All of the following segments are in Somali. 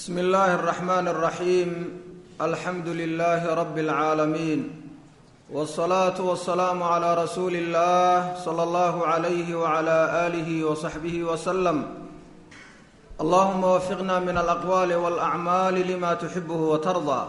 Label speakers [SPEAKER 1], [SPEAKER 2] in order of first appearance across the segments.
[SPEAKER 1] bsmi اllahi الرaxman الraxim alxamdu lilahi rab اlcaalamiin wالصlaaةu wالsalaamu عlى rasuuli اllah slى اllah عalyh wعlى آlih وصaxbih wslm allahuma wafiqna min alaqwaali wاlأcmaali lima tuxibh watarضى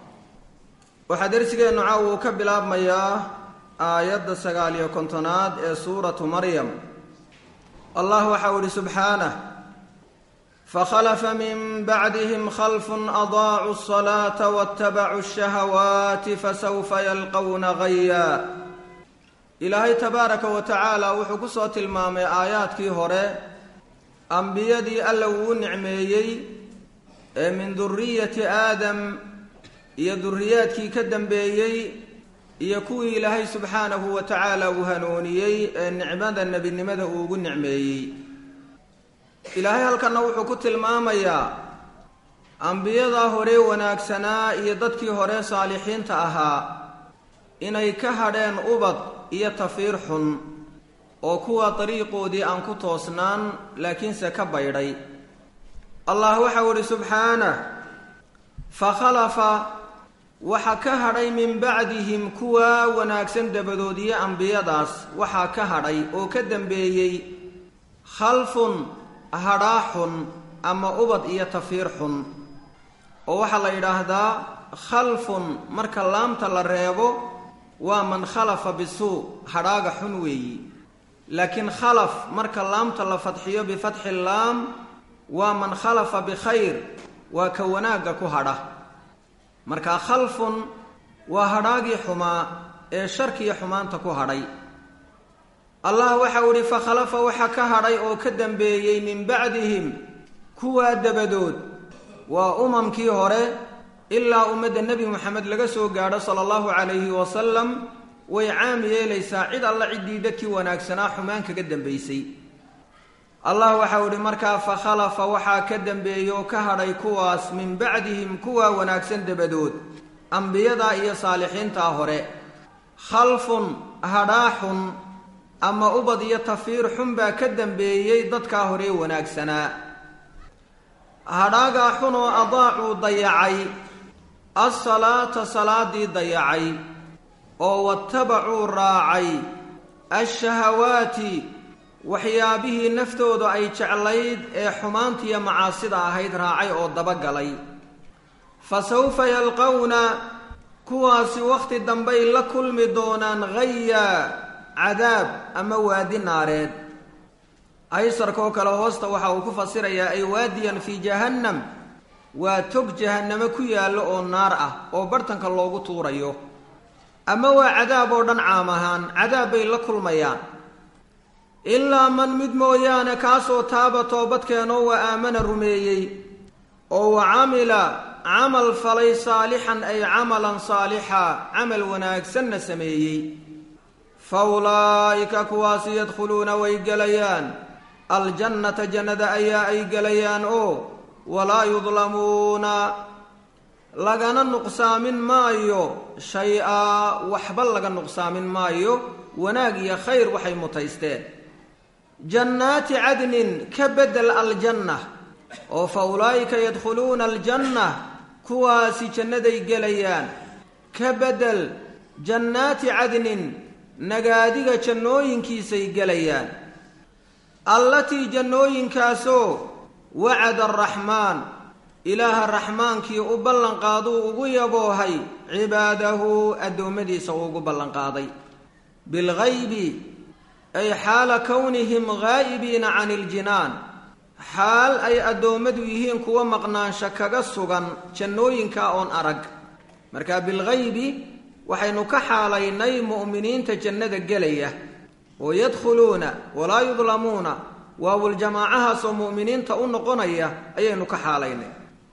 [SPEAKER 1] waxaa dersigeennu caaw uu ka bilaabmayaa aayadda sagaaliyo kontonaad ee suuratu maryam allah waxau ihi subxaanah fakhalafa min bacdihim khalfun adaacuu الصalaata waاtabacuu الshahawaati fasawfa yalqowna gaya ilaahay tabaaraka wa tacaala wuxuu ku soo tilmaamay aayaadkii hore ambiyadii alla uu nicmeeyey ee min duriyati aadam iyo duriyaadkii ka dambeeyey iyo kuwii ilaahay subxaanahu wa tacaala uu hanuuniyey ee nicmada nebinimada uu ugu nicmeeyey ilaahay halkanna wuxuu ku tilmaamayaa ambiyadaa hore wanaagsanaa iyo dadkii hore saalixiinta ahaa inay ka hadheen ubad iyo tafiir xun oo kuwa dariiqoodii aan ku toosnaan laakiinse ka baydhay allah waxau idhi subxaanah fakhalafa waxa ka hadhay min bacdihim kuwa wanaagsan dabadood iyo ambiyadaas waxaa ka hadhay oo ka dambeeyey khalfun hadhaa xun ama ubad iyo tafiir xun oo waxaa la yidhaahdaa khalfun marka laamta la reebo waa man khalafa bisuu hadhaaga xun weeyi laakiin khalaf marka laamta la fadxiyo bifatxi laam waa man khalafa bikhayr waa ka wanaagga ku hadha marka khalfun waa hadhaagii xumaa ee sharkiiyo xumaanta ku hadhay allah waxau idhi fakhalafa waxa ka hadhay oo ka dambeeyey min bacdihim kuwaa dabadood waa umamkii hore ilaa ummadda nebi moxamed laga soo gaadho sala allahu calayhi wasalam way caam yeelaysaa cid alla ciddii dadkii wanaagsanaa xumaan kaga dambaysay allah waxau idhi markaa fakhalafa waxaa ka dambeeyey oo ka hadhay kuwaas min bacdihim kuwaa wanaagsan dabadood ambiyadaa iyo saalixiintaa hore khalfun hadhaaxun ama ubad iyo tafiir xun baa ka dambeeyey dadkaa hore wanaagsanaa hadhaagaa xun oo adaacuu dayacay assalaata salaadii dayacay oo watabacuu raacay ashahawaati waxyaabihii naftooda ay jeclayd ee xumaantiiyo macaasida ahayd raacay oo dabagalay fa sawfa yalqowna kuwaasi wakhti dambay la kulmi doonaan gaya cadaab ama waadi naareed aysarkaoo kale hoosta waxa uu ku fasirayaa ay waadiyan fii jahannam waa tog jahannamo ku yaallo oo naar ah oo bartanka loogu tuurayo ama waa cadaab oo dhan caam ahaan cadaab bay la kulmayaan ilaa man mid mooyaane kaasoo taaba toobadkeenoo wa aamana rumeeyey oo wa camila camal falay saalixan ay camalan saalixa camal wanaagsanna sameeyey fa ulaa'ika kuwaasi yadkhuluuna way gelayaan aljannata jannada ayaa ay gelayaan oo walaa yudlamuuna lagana nuqsaamin maayo shay-a waxba laga nuqsaamin maayo wanaag iyo khayr waxay mutaysteen jannaati cadnin ka bedel aljanna oo fa ulaa'ika yadkhuluuna aljanna kuwaasi jannaday gelayaan ka bedel jannaati cadnin nagaadiga jannooyinkiisay gelayaan allatii jannooyinkaasoo wacada araxmaan ilaaha raxmaankii u ballanqaaduu ugu yaboohay cibaadahu addoommadiisa uu ugu ballanqaaday bilgaybi ay xaala kownihim gaa'ibiina cani iljinaan xaal ay addoommadu yihiin kuwa maqnaansho kaga sugan jannooyinka oon arag marka bilgaybi waxaynu ka xaalaynay mu'miniinta jannada gelaya oo yadkhuluuna walaa yudlamuuna waawuljamaacahaasoo mu'miniinta u noqonaya ayaynu ka xaalaynay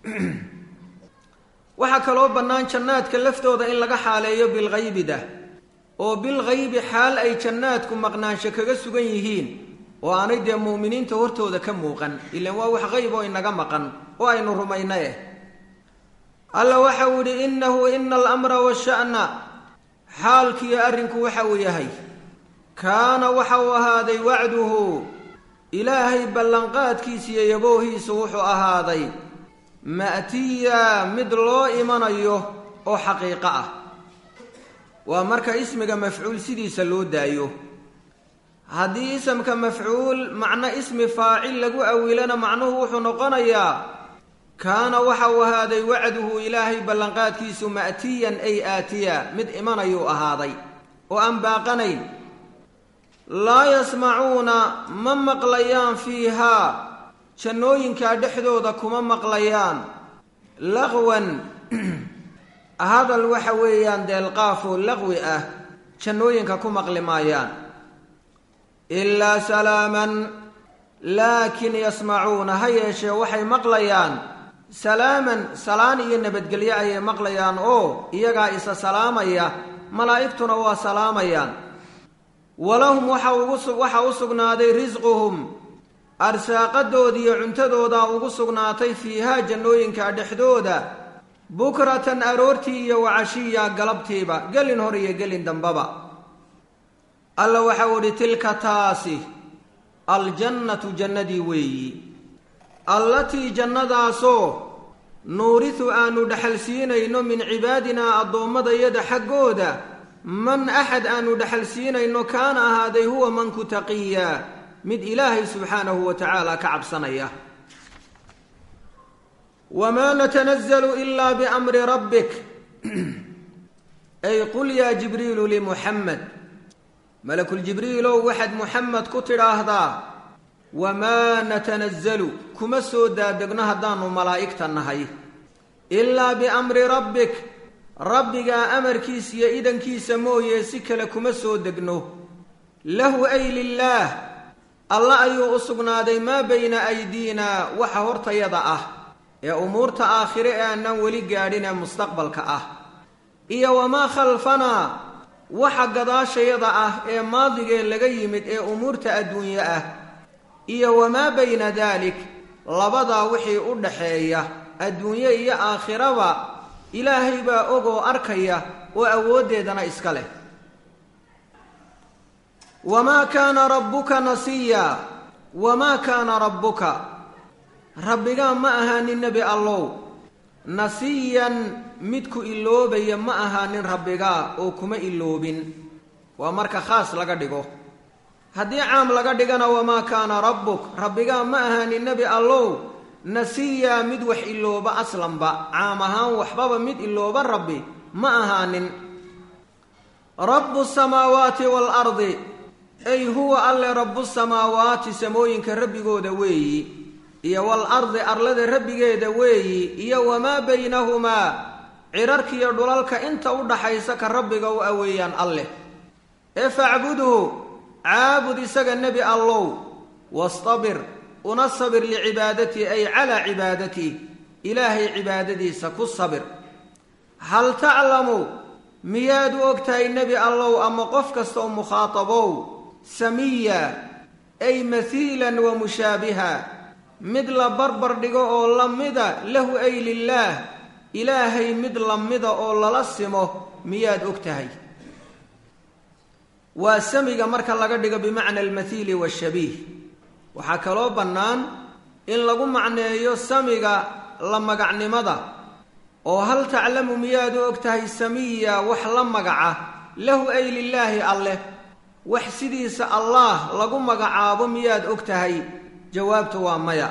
[SPEAKER 1] waxaa kaloo bannaan jannaadka laftooda in laga xaaleeyo bilghaybida oo bilghaybi xaal ay jannaadku maqnaansho kaga sugan yihiin oo aanay dee mu'miniinta hortooda ka muuqan ilaan waa wax qayb oo inaga maqan oo aynu rumayna eh alla waxa uu yidhi innahu ina alamra washa'na xaalkiiyo arrinku waxa uu yahay kaana waxa uu ahaaday wacduhu ilaahay ballanqaadkiisa iyo yaboohiisu wuxuu ahaaday ma'tiya mid loo imanayo oo xaqiiqo ah waa marka ismiga mafcuul sidiisa loo daayo haddii isamka mafcuul macno ismi faacil lagu awilana macnuhu wuxuu noqonayaa kaana waxa uu ahaaday wacduhu ilaahay ballanqaadkiisu ma'tiyan ay aatiya mid imanayuu ahaaday oo aan baaqanayn laa yasmacuuna ma maqlayaan fiihaa jannooyinkaa dhexdooda kuma maqlayaan laqwan hadal waxa weeyaan deelqaafoo laqwi ah jannooyinka ku maqli maayaan ilaa salaaman laakin yasmacuuna ha yeeshee waxay maqlayaan salaaman salaan iyo nabadgelyo ayay maqlayaan oo iyagaa isa salaamaya malaa'igtuna waa salaamayaan walahum waxa u sugnaaday risquhum arsaaqadoodiiyo cuntadoodaa ugu sugnaatay fiihaa jannooyinka dhexdooda bukratan aroortii iyo wacashiya galabtiiba gelin hor iyo gelin dambaba alla waxau idhi tilka taasi aljannatu jannadii weeyi allatii jannadaasoo nuurisu aanu dhexalsiinayno min cibaadinaa addoommadayada xaggooda man axad aanu dhexalsiinayno kaana ahaaday huwa manku taqiya mid ilaahay subxaanahu wa tacaala ka cabsanaya wamaa natanazalu ilaa biamri rabbik ay qul yaa jibriilu limuxamed malakuljibriilow waxaad muxamed ku tidhaahdaa wamaa natanazalu kuma soo daadegno haddaanu malaa'igta nahay ilaa biamri rabbik rabbigaa amarkiisa iyo idankiisa mooye si kale kuma soo degno lahu ay lilaah alla ayuu u sugnaaday maa bayna aydiina waxa hortayada ah ee umuurta aakhire ee aanaan weli gaadhin ee mustaqbalka ah iyo wamaa khalfanaa waxa gadaashayada ah ee maadigee laga yimid ee umuurta adduunye ah iyo wamaa bayna daalik labadaa wixii u dhaxeeya adduunye iyo aakhiraba ilaahay baa ogoo arkaya oo awooddeedana iska leh wamaa kaana rabbuka nasiya wamaa kaana rabbuka rabbigaa ma ahaanin nebi allow nasiyan midku iloobaya ma ahaanin rabbigaa oo kuma iloobin waa marka khaas laga dhigo haddii caam laga dhigana wamaa kaana rabbuk rabbigaa ma ahaanin nebi allow nasiya mid wax ilooba aslanba caam ahaan waxbaba mid ilooba rabbi ma ahaanin rabbu samaawaati waalardi ay huwa alle rabbu samaawaati samooyinka rabbigooda weeyi iyo waalardi arlada rabbigeeda weeyi iyo wamaa baynahumaa cirarkiiyo dhulalka inta u dhaxaysa ka rabbiga u aweeyaan alleh ee facbudhu caabud isaga nebi allow wastabir una sabir licibaadatii ay calaa cibaadatii ilaahay cibaadadiisa ku sabir hal taclamu miyaad u ogtahay nebi allow ama qof kasta oo mukhaatabow samiya ay mahiilan wa mushaabiha mid la barbar dhigo oo la mida lahu ay lilaah ilaahay mid la mida oo lala simo miyaad og tahay waa samiga marka laga dhigo bimacna almathiili waashabiih waxaa kaloo bannaan in lagu macneeyo samiga la magacnimada oo hal taclamu miyaad u og tahay samiya wax la magaca lahu ay lilaahi alleh wax sidiisa allaah lagu magacaabo miyaad og tahay jawaabtu waa maya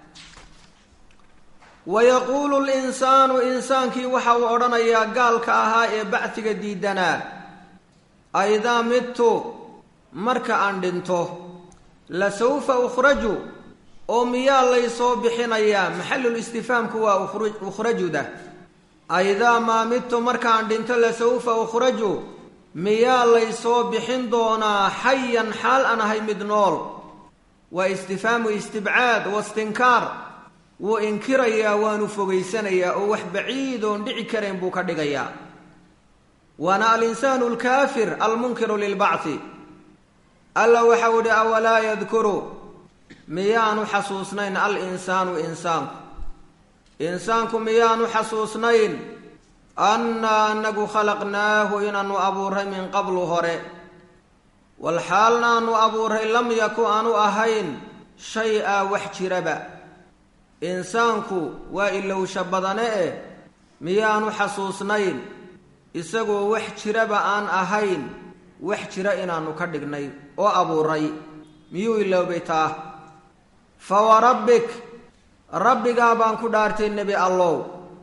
[SPEAKER 1] wayaquulu linsaanu insaankii waxa uu odhanayaa gaalka ahaa ee bacdiga diidanaa aidaa midtu marka aan dhinto la sawfa ukhraju oo miyaa laysoo bixinayaa maxallul istifhaamku waa ukhrajuda aidaa maa midtu markaan dhinto la sawfa ukhraju miyaa laysoo bixin doonaa xayan xaal aan ahay mid nool waa istifhaamu istibcaad wastinkaar wuu inkirayaa waanu fogaysanayaa oo wax baciidoon dhici karayn buu ka dhigayaa waana alinsaanu alkaafir almunkiru lilbacthi alla waxau idhi awalaa yadkuru miyaanu xasuusnayn al-insaanu insaanku insaanku miyaanu xasuusnayn annaa anagu khalaqnaahu inaanu abuuray min qablu hore walxaalna aanu abuuray lam yaku aanu ahayn shay-a wax jiraba insaanku waa ilowsha badane eh miyaanu xasuusnayn isagoo wax jiraba aan ahayn wax jira inaannu ka dhignay oo abuuray miyuu iloobay taa fa warabbik rabbigaa baan ku dhaartay nebi allow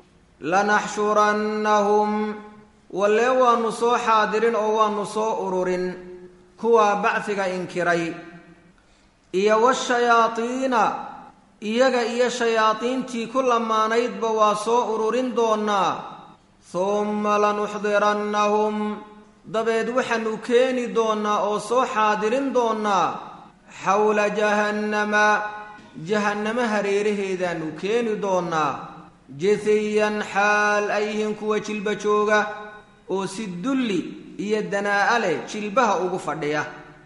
[SPEAKER 1] lanaxshurannahum wallee waannu soo xaadirin oo waannu soo ururin kuwaa bacfiga inkiray iyo washayaadiina iyaga iyo shayaadiintii ku lamaanaydba waa soo ururin doonnaa humma lanuxdirannahum dabeed waxaanu keeni doonnaa oo soo xaadirin doonnaa xawla jahannama jahannamo hareeraheedaanu keeni doonnaa jithiyan xaal ay yihiin kuwa jilba jooga oo si dulli iyo danaa'a leh jilbaha ugu fadhiya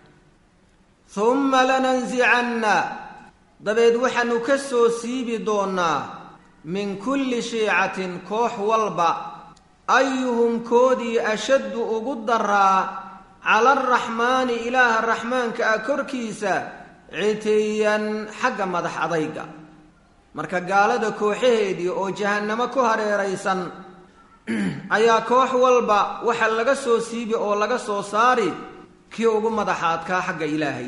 [SPEAKER 1] humma lanansicanna dabeed waxaanu ka soo siibi doonnaa min kulli shiicatin koox walba ayuhum koodii ashaddu ugu daraa cala araxmaani ilaaha raxmaanka ah korkiisa citiyan xagga madax adayga marka gaalada kooxaheedii oo jahannamo ku hareeraysan ayaa koox walba waxa laga soo siibi oo laga soo saari kii ugu madaxaadkaa xagga ilaahay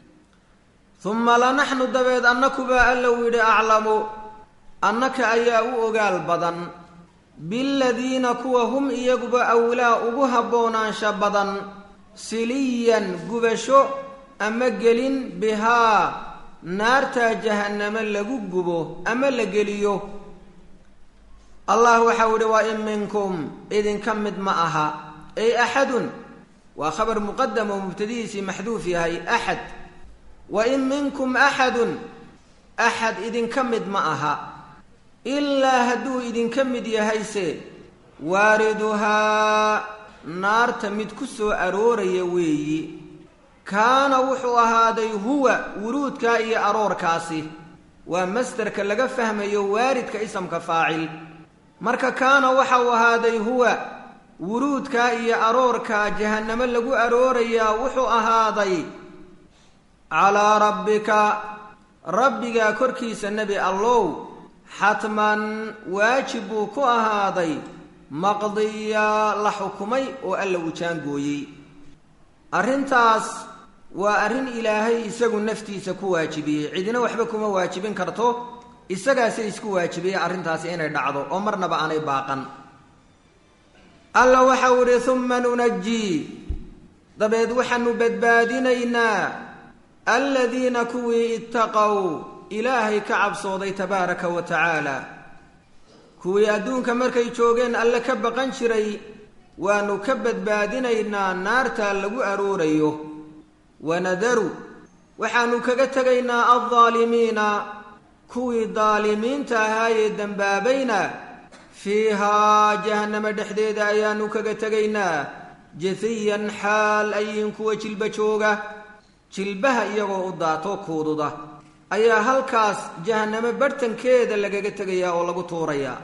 [SPEAKER 1] humma lanaxnu dabeed annakubaa allow yidhi aclamu annaka ayaa u ogaal badan biladiina kuwa hum iyaguba awlaa ugu habboonaansha badan siliyan gubasho ama gelin bihaa naartaa jahannamo lagu gubo ama la geliyo allah waxau ihi waa in minkum idinka mid ma aha ay axadun waa khabar muqadam oo mubtadihiisii maxduuf yahay axad wa in minkum axadun axad idinka mid ma aha ilaa hadduu idinka mid yahayse waariduhaa naarta mid ku soo arooraya weeyi kaana wuxuu ahaaday huwa wuruudkaa iyo aroorkaasi waa masderka laga fahmayo waaridka isamka faacil marka kaana waxa uu ahaaday huwa wuruudkaa iyo aroorkaa jahannamo lagu aroorayaa wuxuu ahaaday calaa rabbika rabbigaa korkiisa nebi allow xatman waajib buu ku ahaaday maqdiya la xukumay oo alla uu jaangooyey arrintaas waa arrin ilaahay isagu naftiisa ku waajibiyey cidina waxba kuma waajibin karto isagaase isku waajibiyey arrintaasi inay dhacdo oo marnaba aanay baaqan alla waxau idhi humma nunajii dabeed waxaanu badbaadinaynaa aladiina kuwii ittaqow ilaahay ka cabsooday tabaaraka wa tacaala kuwii adduunka markay joogeen alle ka baqan jiray waanu ka badbaadinaynaa naartaa lagu aroorayo wanadaru waxaanu kaga tegaynaa aldaalimiina kuwii daalimiinta ahaayee dembaabayna fiihaa jahannamo dhexdeeda ayaanu kaga tegaynaa jathiyan xaal ayihin kuwa jilba jooga jilbaha iyagoo u daato kuududa ayaa halkaas jahannamo barhtankeeda lagaga tegayaa oo lagu tuurayaa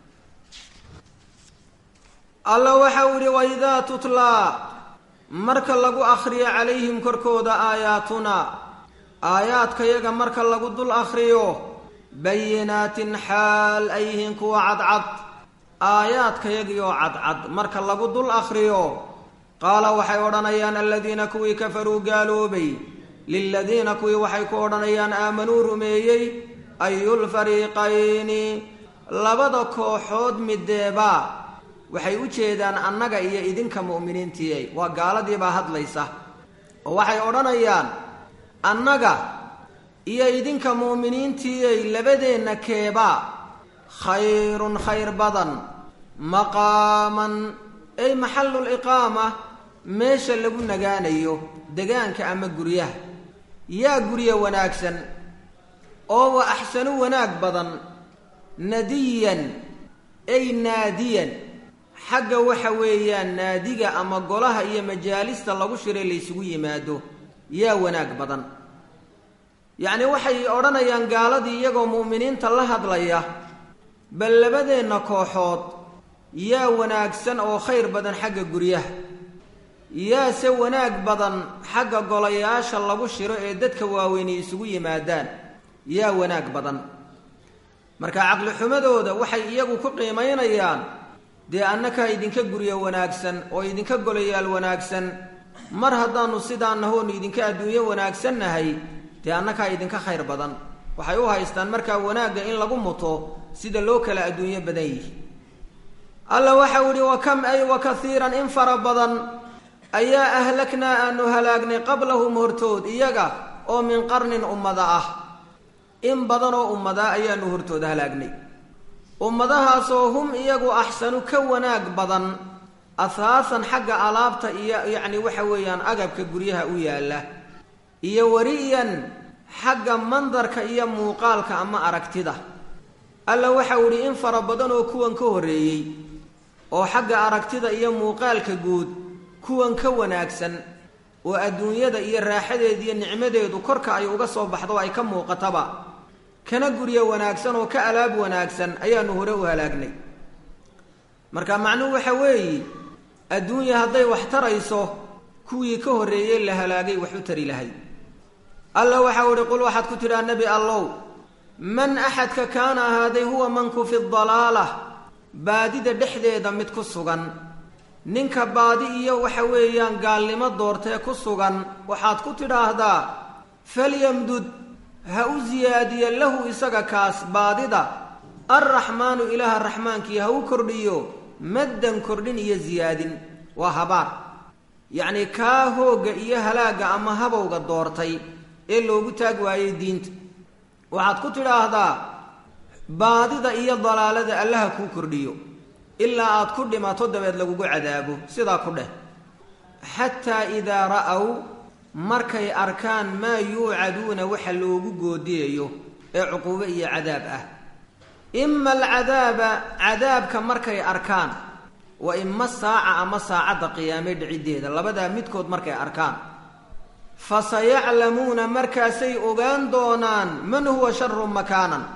[SPEAKER 1] alla waxau idhi waidaa tutlaa marka lagu akhriyo calayhim korkooda aayaatuna aayaadkayaga marka lagu dul akhriyo bayinaatin xaal ay yihiin kuwa cadcad aayaadkayagioo cadcad marka lagu dul akhriyo qaala waxay odhanayaan aladiina kuwii kafaruu gaaloobay liladiina kuwii waxay ku odhanayaan aamanuu rumeeyey ayulfariiqayni labada kooxood mideebaa waxay u jeedaan annaga iyo idinka mu'miniintiiy waa gaaladiibaa hadlaysa oo waxay odhanayaan annaga iyo idinka mu'miniintiiyey labadeenna keebaa khayrun khayr badan maqaaman ay maxaluliqaama meesha lagu nagaanayo degaanka ama guryaha yaa gurya wanaagsan oo wa axsanu wanaag badan nadiyan ay naadiyan xagga waxa weeyaan naadiga ama golaha iyo majaalista lagu shiray laysugu yimaado yaa wanaag badan yacni waxay odhanayaan gaaladii iyagoo mu'miniinta la hadlaya bal labadeenna kooxood yaa wanaagsan oo khayr badan xagga guryaha yaase wanaag badan xagga golayaasha lagu shiro ee dadka waaweyni isugu yimaadaan yaa wanaag badan marka caqli xumadooda waxay iyagu ku qiimaynayaan dee annakaa idinka guryo wanaagsan oo idinka golayaal wanaagsan mar haddaanu sidaa nahoonu idinka adduunyo wanaagsan nahay dee annakaa idinka khayr badan waxay u haystaan markaa wanaagga in lagu muto sida loo kala adduunyo badan yihi alla waxau idhi wa kam ay wa kaiiran in fara badan ayaa ahlaknaa aanu halaagnay qablahum hortood iyaga oo min qarnin ummada ah in badan oo ummadaa ayaanu hortooda halaagnay ummadahaasoo hum iyagu axsanu ka wanaag badan ahaasan xagga alaabta iyo yacni waxa weeyaan agabka guryaha u yaalla iyo wari'yan xagga mandarka iyo muuqaalka ama aragtida alla waxau idhi in fara badan oo kuwan ka horreeyey oo xagga aragtida iyo muuqaalka guud kuwan ka wanaagsan oo adduunyada iyo raaxadeeda iyo nicmadeedu korka ay uga soo baxdo ay ka muuqataba kana guryo wanaagsan oo ka alaab wanaagsan ayaanu hore u halaagnay marka macnuhu waxa weeye adduunya hadday wax tarayso kuwii ka horreeyey la halaagay wax u tari lahay alla waxau idhi qul waxaad ku tidhaa nebi allow man axadka kaana ahaaday huwa manku fi dalaalah baadida dhexdeeda mid ku sugan ninka baadi iyo waxa weeyaan gaalnimo doortee ku sugan waxaad ku tidhaahdaa falyamdud ha u siyaadiya lahu isaga kaas baadida alraxmaanu ilaaha raxmaankii ha u kordhiyo maddan kordhin iyo siyaadin waa habaar yacnii kaa hoogga iyo halaagga ama habowga doortay ee loogu taag waayey diinta waxaad ku tidhaahdaa baadida iyo dalaalada allaha kuu kordhiyo ilaa aad ku dhimato dabeed lagugu cadaabo sidaa ku dheh xataa idaa ra'aw markay arkaan maa yuucaduuna waxa loogu goodiyayo ee cuquubo iyo cadaab ah ima alcadaaba cadaabka markay arkaan wa ima saaca ama saacadda qiyaame dhiciddeeda labadaa midkood markay arkaan fa sayaclamuuna markaasay ogaan doonaan man huwa sharun makaanan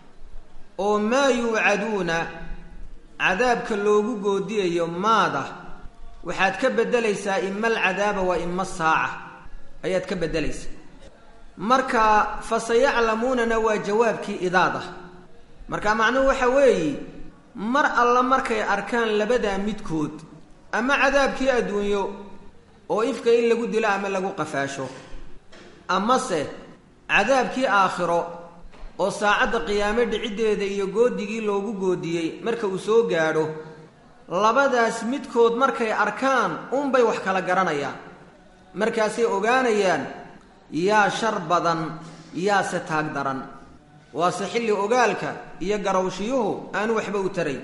[SPEAKER 1] oo maa yuucaduuna cadaabka loogu goodiyayo maada waxaad ka beddelaysaa ima alcadaaba wa ima saaca ayaad ka beddelaysaa marka fa sayaclamuunana waa jawaabkii idaada marka macnuhu waxa weeye mar alla markay arkaan labadaa midkood ama cadaabkii adduunyo oo ifka in lagu dilo ama lagu qafaasho amase cadaabkii aakhiro oo saacadda qiyaame dhiciddeeda iyo goodigii loogu goodiyey marka uu soo gaadho labadaas midkood markay arkaan unbay wax kala garanayaan markaasay ogaanayaan yaa shar badan yaase taag daran waase xilli ogaalka iyo garowshiyuhu aanu waxba u tarayn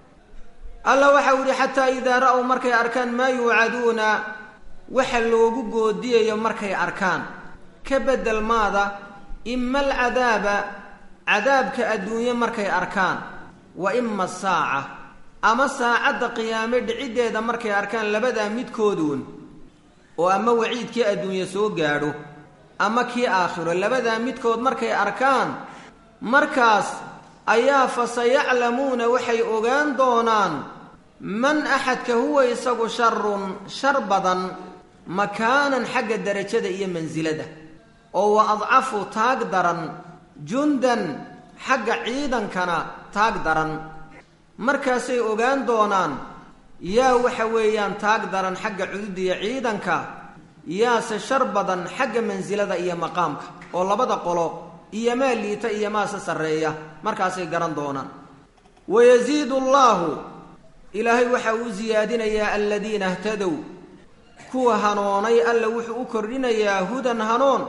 [SPEAKER 1] alla waxau yidhi xataa idaa ra'w markay arkaan maa yuucaduuna waxa loogu goodiyayo markay arkaan ka beddel maada ima alcadaaba cadaabka adduunye markay arkaan wa ima asaaca ama saacadda qiyaame dhiciddeeda markay arkaan labadaa midkooduun oo ama waciidkii adduunye soo gaadho ama kii aakhiro labadaa midkood markay arkaan markaas ayaa fa sayaclamuuna waxay ogaan doonaan man axadka huwa isagu sharun shar badan makaanan xagga derajada iyo mansilada oo wa adcafu taag daran jundan xagga ciidankana taag daran markaasay ogaan doonaan yaa waxa weeyaan taag daran xagga cududiya ciidanka yaase shar badan xagga mansilada iyo maqaamka oo labada qolo iyo maa liita iyo maase sarreeya markaasay garan doonaan wayasiidu allaahu ilaahay waxa uu siyaadinayaa aladiina htadow kuwa hanoonay alla wuxuu u kordhinayaa hudan hanoon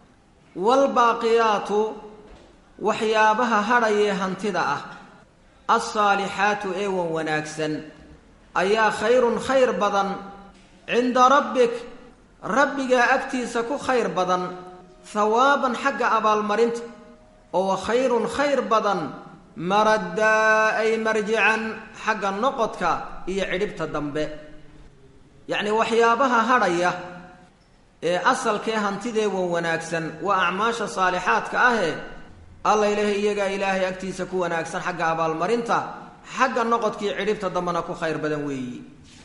[SPEAKER 1] waalbaaqiyaatu waxyaabaha hadhayee hantida ah alsaalixaatu eewan wanaagsan ayaa khayrun khayr badan cinda rabbik rabbigaa agtiisa ku khayr badan hawaaban xagga abaalmarinta oo wa khayrun khayr badan maraddaa ay marjican xagga noqodka iyo cidhibta dambe yacnii waxyaabaha hadhaya ee asalkee hantidee wan wanaagsan waa acmaasha saalixaadka ahee alla ilaahay iyagaa ilaahay agtiisa ku wanaagsan xagga abaalmarinta xagga noqodkii cidhibta dambena ku khayr badan weeyi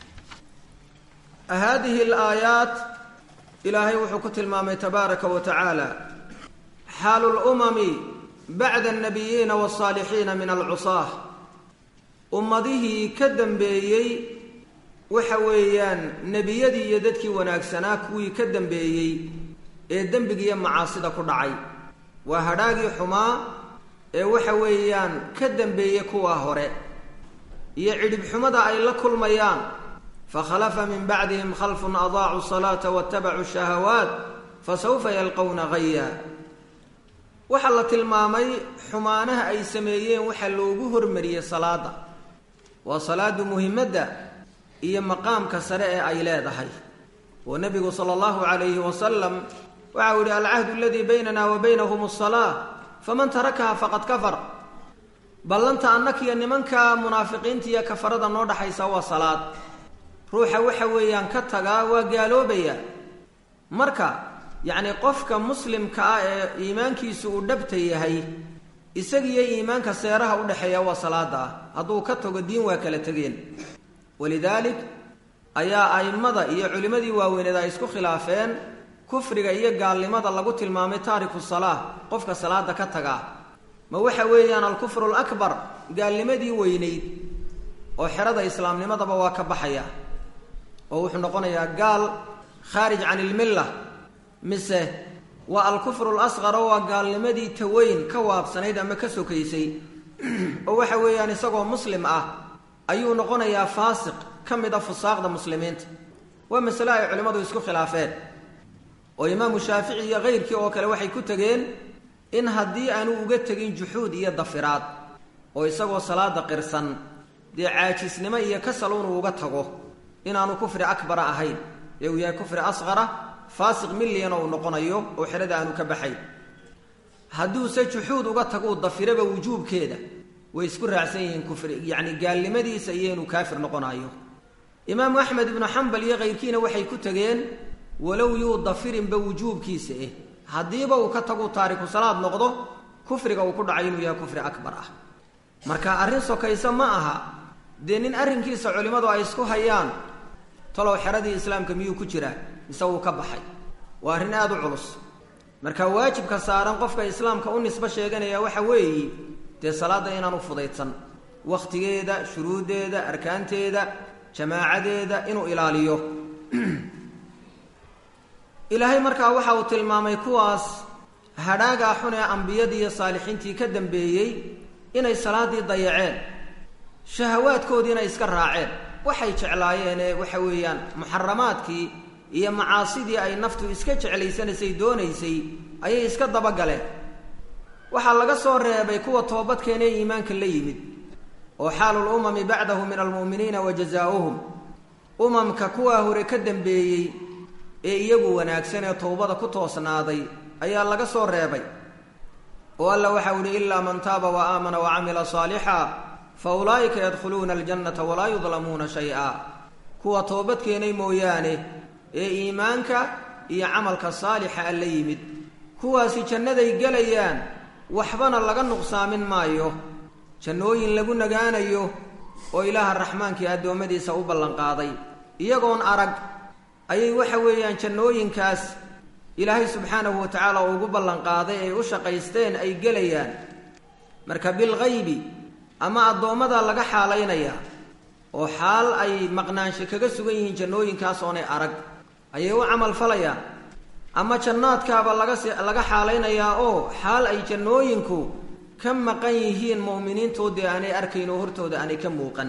[SPEAKER 1] haadihi alaayaat ilaahay wuxuu ku tilmaamay tabaaraka wa tacaala xaalu lumami bacda annabiyiina wasaalixiina min alcusaah ummadihii ka dambeeyey waxa weeyaan nebiyadii iyo dadkii wanaagsanaa kuwii ka dambeeyey ee dembigiiyo macaasida ku dhacay waa hadhaagii xumaa ee waxa weeyaan ka dambeeyey kuwaa hore iyo cidhib xumada ay la kulmayaan fakhalafa min bacdihim khalfun adaacuu salaata watabacuu shahawaat fasawfa yalqowna gaya waxaa la tilmaamay xumaanaha ay sameeyeen waxaa loogu hormariyey salaada waa salaadu muhimadda iyo maqaamka sare ee ay leedahay oo nebigu sala allahu calayhi wasalam waxa uu yihi alcahdu aladii baynana wa baynahum asalaa faman tarakaha faqad kafar ballanta annakiyo nimanka munaafiqiinta iyo kafarada noo dhaxaysa waa salaad ruuxa waxa weeyaan ka tagaa waa gaaloobaya marka yacni qofka muslimka ah ee iimaankiisu uu dhabta yahay isagiiyo iimaanka seeraha udhexeeya waa salaada ah hadduu ka tago diin waa kala tegeen walidaalik ayaa a'immada iyo culimmadii waaweyneed ay isku khilaafeen kufriga iyo gaalnimada lagu tilmaamay taariku salaa qofka salaada ka tagaa ma waxa weeyaan alkufru alakbar gaalnimadii weynayd oo xerada islaamnimadaba waa ka baxaya oo wuxuu noqonayaa gaal khaarij can ilmilla mise waa alkufru lasqar oo waa gaalnimadii taweyn ka waabsanayd ama ka sokaysay oo waxa weeyaan isagoo muslim ah ayuu noqonayaa faasiq ka mid a fusaaqda muslimiinta waa masale ay culimmadu isku khilaafeen oo imaamu shaafici iyo kayrkii oo kale waxay ku tegeen in haddii aanu uga tegin juxuud iyo dafiraad oo isagoo salaada qirsan dee caajisnimo iyo kasal unuu uga tago inaanu kufri akbara ahayn ee uu yahay kufri asqara faasiq milliyana uu noqonayo oo xerada aanu ka baxayn hadduuse juxuud uga taguu dafiraba wujuubkeeda way isku raacsan yihiin kufri yacni gaalnimadiisa iyo inuu kaafir noqonayo imaamu axmed ibnu xambal iyo kayrkiina waxay ku tegeen walow yuu dafirinba wujuubkiisa eh haddiiba uu ka tagu taariku salaad noqdo kufriga uu ku dhacay inuu yahay kufri akbar ah marka arrin sokaysa ma aha dee nin arrinkiisa culimmadu ay isku hayaan talow xeradii islaamka miyuu ku jiraa mise wuu ka baxay waa arrin aada u culus marka waajibka saaran qofka islaamka u nisbo sheeganaya waxa weeye dee salaadda inaanu fudaydsan wakhtigeeda shuruuddeeda arkaanteeda jamaacadeeda inuu ilaaliyo ilaahay markaa waxa uu tilmaamay kuwaas hadhaagaa xun ee ambiyadii iyo saalixiintii ka dambeeyey inay salaaddii dayaceen shahawaadkoodiina iska raaceen waxay jeclaayeenee waxa weeyaan muxaramaadkii iyo macaasidii ay naftu iska jeclaysanaysay doonaysay ayay iska dabagaleen waxaa laga soo reebay kuwa toobadkeena ee iimaanka la yimid oo xaalul umami bacdahu min almu'miniina wa jazaa'uhum umamka kuwaa hore ka dambeeyey ee iyagu wanaagsan ee towbada ku toosnaaday ayaa laga soo reebay oo alla waxau ihi ilaa man taaba wa aamana wa camila saalixa fa ulaa'ika yadkhuluuna aljannata walaa yudlamuuna shay-a kuwa toobadkeenay mooyaane ee iimaanka iyo camalka saalixa a la yimid kuwaasi jannaday gelayaan waxbana laga nuqsaamin maayo jannooyin lagu nagaanayo oo ilaaha raxmaankii addoommadiisa u ballanqaaday iyagoon arag ayay waxa weeyaan jannooyinkaas ilaahay subxaanahu wa tacaala ugu ballanqaaday ay u shaqaysteen ay gelayaan marka bilgaybi ama addoommada laga xaalaynayaa oo xaal ay maqnaansho kaga sugan yihiin jannooyinkaas oonay arag ayay u camal falayaan ama jannaadkaaba lagas laga xaalaynayaa oo xaal ay jannooyinku ka maqan yihiin mu'miniintoodii aanay arkayn oo hortooda aanay ka muuqan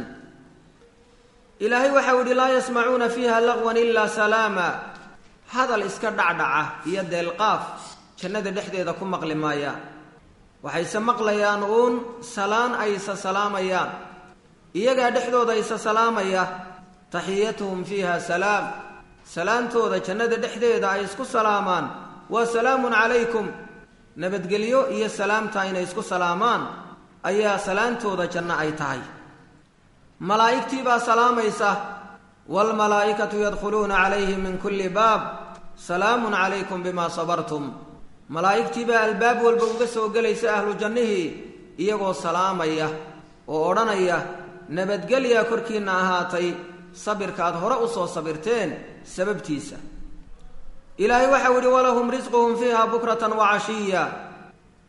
[SPEAKER 1] ilaahay waxau idhi laa yasmacuuna fiiha laqwan ilaa salaama hadal iska dhacdhaca iyo deelqaaf jannada dhexdeeda ku maqli maayaan waxayse maqlayaan uun salaan aysa salaamayaan iyagaa dhexdooda isa salaamaya taxiyatuhum fiiha salaam salaantooda jannada dhexdeeda ay isku salaamaan waa salaamun calaykum nabadgelyo iyo salaamta inay isku salaamaan ayaa salaantooda janno ay tahay malaa'igtii baa salaamaysa waalmalaa'ikatu yadkhuluuna calayhim min kulli baab salaamun calaykum bimaa sabartum malaa'igtii baa albaab walba uga soo gelaysa ahlu jannihii iyagoo salaamaya oo odhanaya nabadgelya korkiinna ahaatay sabirka aad hore u soo sabirteen sababtiisa ilaahay waxau idhi walahum risquhum fiiha bukratan wa cashiya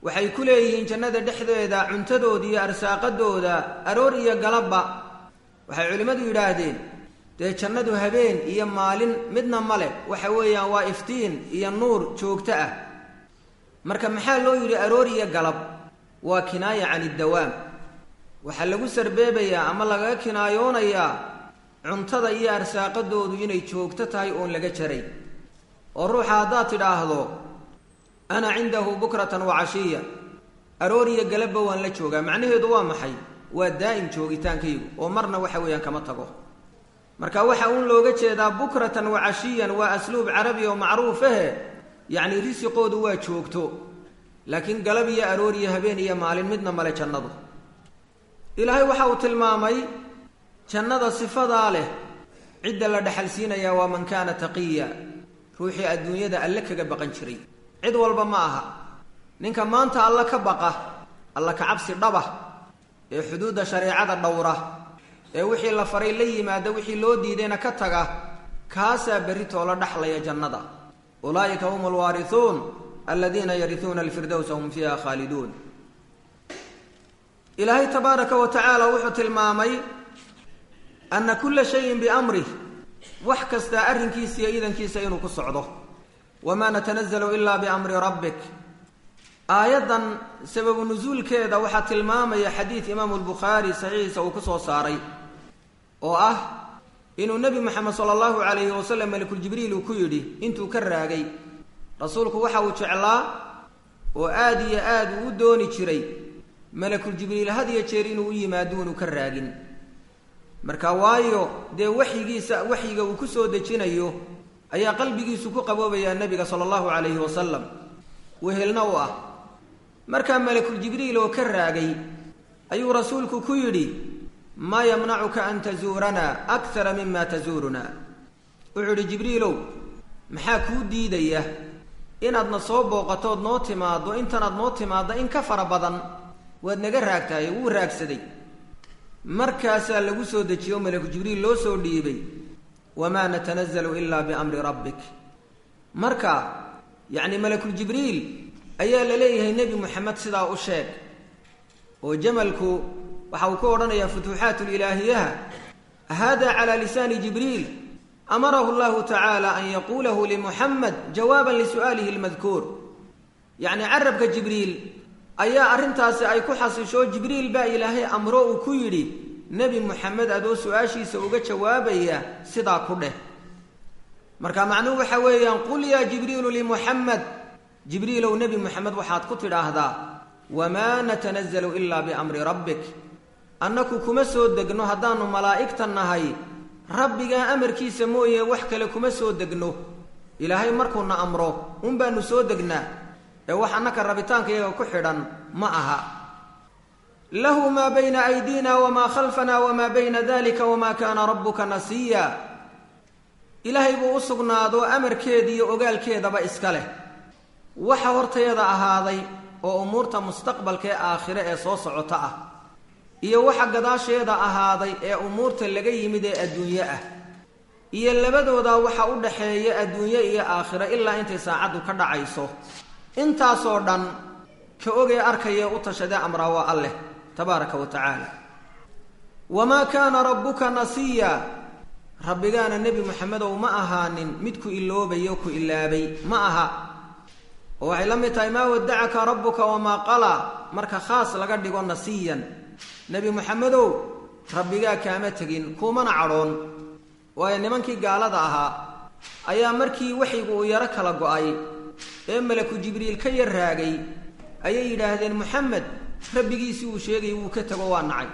[SPEAKER 1] waxay ku leeyihiin jannada dhexdeeda cuntadooda iyo arsaaqadooda aroor iyo galabba waxay culimmadu yidhaahdeen dee jannadu habeen iyo maalin midna male waxa weeyaan waa iftiin iyo nuur joogto ah marka maxaa loo yidhi aroor iyo galab waa kinaaya can iddawaam waxaa lagu sarbeebayaa ama lagaga kinaayoonayaa cuntada iyo arsaaqadoodu inay joogto tahay oon laga jaray oo ruuxa haddaad tidhaahdo ana cindahu bukratan wa cashiya aroor iyo galabba waan la joogaa macnaheedu waa maxay waa daa'im joogitaankaygu oo marna waxa weeyaan kama tago marka waxa uun looga jeedaa bukratan wa cashiyan waa asluub carabi oo macruufahe yacni risiqoodu waa joogto laakiin galab iyo aroor iyo habeen iyo maalin midna male jannadu ilaahay waxa uu tilmaamay jannada sifadaa leh cidda la dhexalsiinayaa waa man kaana taqiya ruuxii adduunyada alle kaga baqan jiray cid walba ma aha ninka maanta alla ka baqa alla ka cabsi dhaba ee xuduudda shareecada dhowra ee wixii la faray la yimaada wixii loo diidayna ka taga kaasaa berritoo la dhexlaya jannada ulaa'ika hum alwaarisuun aladiina yarisuuna alfirdowsa hum fiiha khaaliduun ilaahay tabaaraka wa tacaala wuxuu tilmaamay ana kula shayin biamrih wax kastaa arrinkiisa iyo iidankiisa inuu ku socdo wamaa natanazalu ilaa biamri rabbik aayaddan sababu nusuulkeeda waxaa tilmaamaya xadiid imaamu lbukhaari saxiixiisa uu ku soo saaray oo ah inuu nebi moxamed sala allahu calayhi wasalam malakuljibriil uu ku yidhi intuu ka raagay rasuulku waxa uu jeclaa oo aada iyo aad uu u dooni jiray malakuljibriil had iyo jeer inuu u yimaado inuu ka raagin marka waayo dee waxyigiisa waxyiga uu ku soo dejinayo ayaa qalbigiisu ku qaboobayaa nebiga sala allahu calayhi wasalam wehelna u ah markaa malakuljibriil oo ka raagay ayuu rasuulku ku yidhi maa yamnacuka an tazuuranaa akara mima tazuurunaa wuxuu idhi jibriilow maxaa kuu diidaya inaadna soo booqatood noo timaaddo intanaad noo timaadda in ka fara badan waad naga raagtahay wuu raagsaday markaasaa lagu soo dejiyo malaku jibriil loo soo dhiibay wamaa natanazalu ilaa biamri rabbik marka yacni malakuljibriil ayaa la leeyahay nebi moxamed sidaa u sheeg oo jamalku waxa uu ka odhanayaa futuuxaat lilaahiyaha hada calaa lisaani jibriil amarahu llahu tacaala an yaquulahu limuxamed jawaaban lisu'aalihi lmadkuur yacni carabka jibriil ayaa arrintaasi ay ku xasisho jibriil baa ilaahay amro uu ku yidhi nebi moxamed adoo su-aashiisa uga jawaabaya sidaa ku dheh marka macnuhu waxa weeyaan qul yaa jibriilu limuxamed jibriilow nebi moxamed waxaad ku tidhaahdaa wamaa natanazalu ilaa biamri rabbik annaku kuma soo degno haddaannu malaa'igta nahay rabbigaa amarkiisa mooye wax kale kuma soo degno ilaahay markuuna amro un baanu soo degnaa ee wax annaka rabitaanka iyaga ku xidhan ma aha lahu maa bayna aydiina wamaa khalfana wamaa bayna dalika wamaa kaana rabbuka nasiya ilaahay buu u sugnaado amarkeeda iyo ogaalkeedaba iska leh waxa hortayada ahaaday oo umuurta mustaqbalka ee aakhire ee soo socota ah iyo waxa gadaasheeda ahaaday ee umuurta laga yimid ee adduunye ah iyo labadoodaa waxa u dhaxeeya adduunye iyo aakhiro ilaa intay saacaddu ka dhacayso intaasoo dhan ka ogee arkayee u tashadee amraa waa alleh tabaaraka wa tacaala wamaa kaana rabbuka nasiya rabbigaana nebi moxamedow ma ahaanin mid ku iloobayo ku ilaabay ma aha oo waxay la mid tahay maa wadacaka rabbuka wamaa qala marka khaas laga dhigo nasiyan nebi moxamedow rabbigaa kaama tegin kuumana cadhoon waayo nimankii gaalada ahaa ayaa markii waxyigu uu yaro kala go-ay ee malaku jibriil ka yar raagay ayay yidhaahdeen moxamed rabbigiisii uu sheegay wuu ka tego waa nacay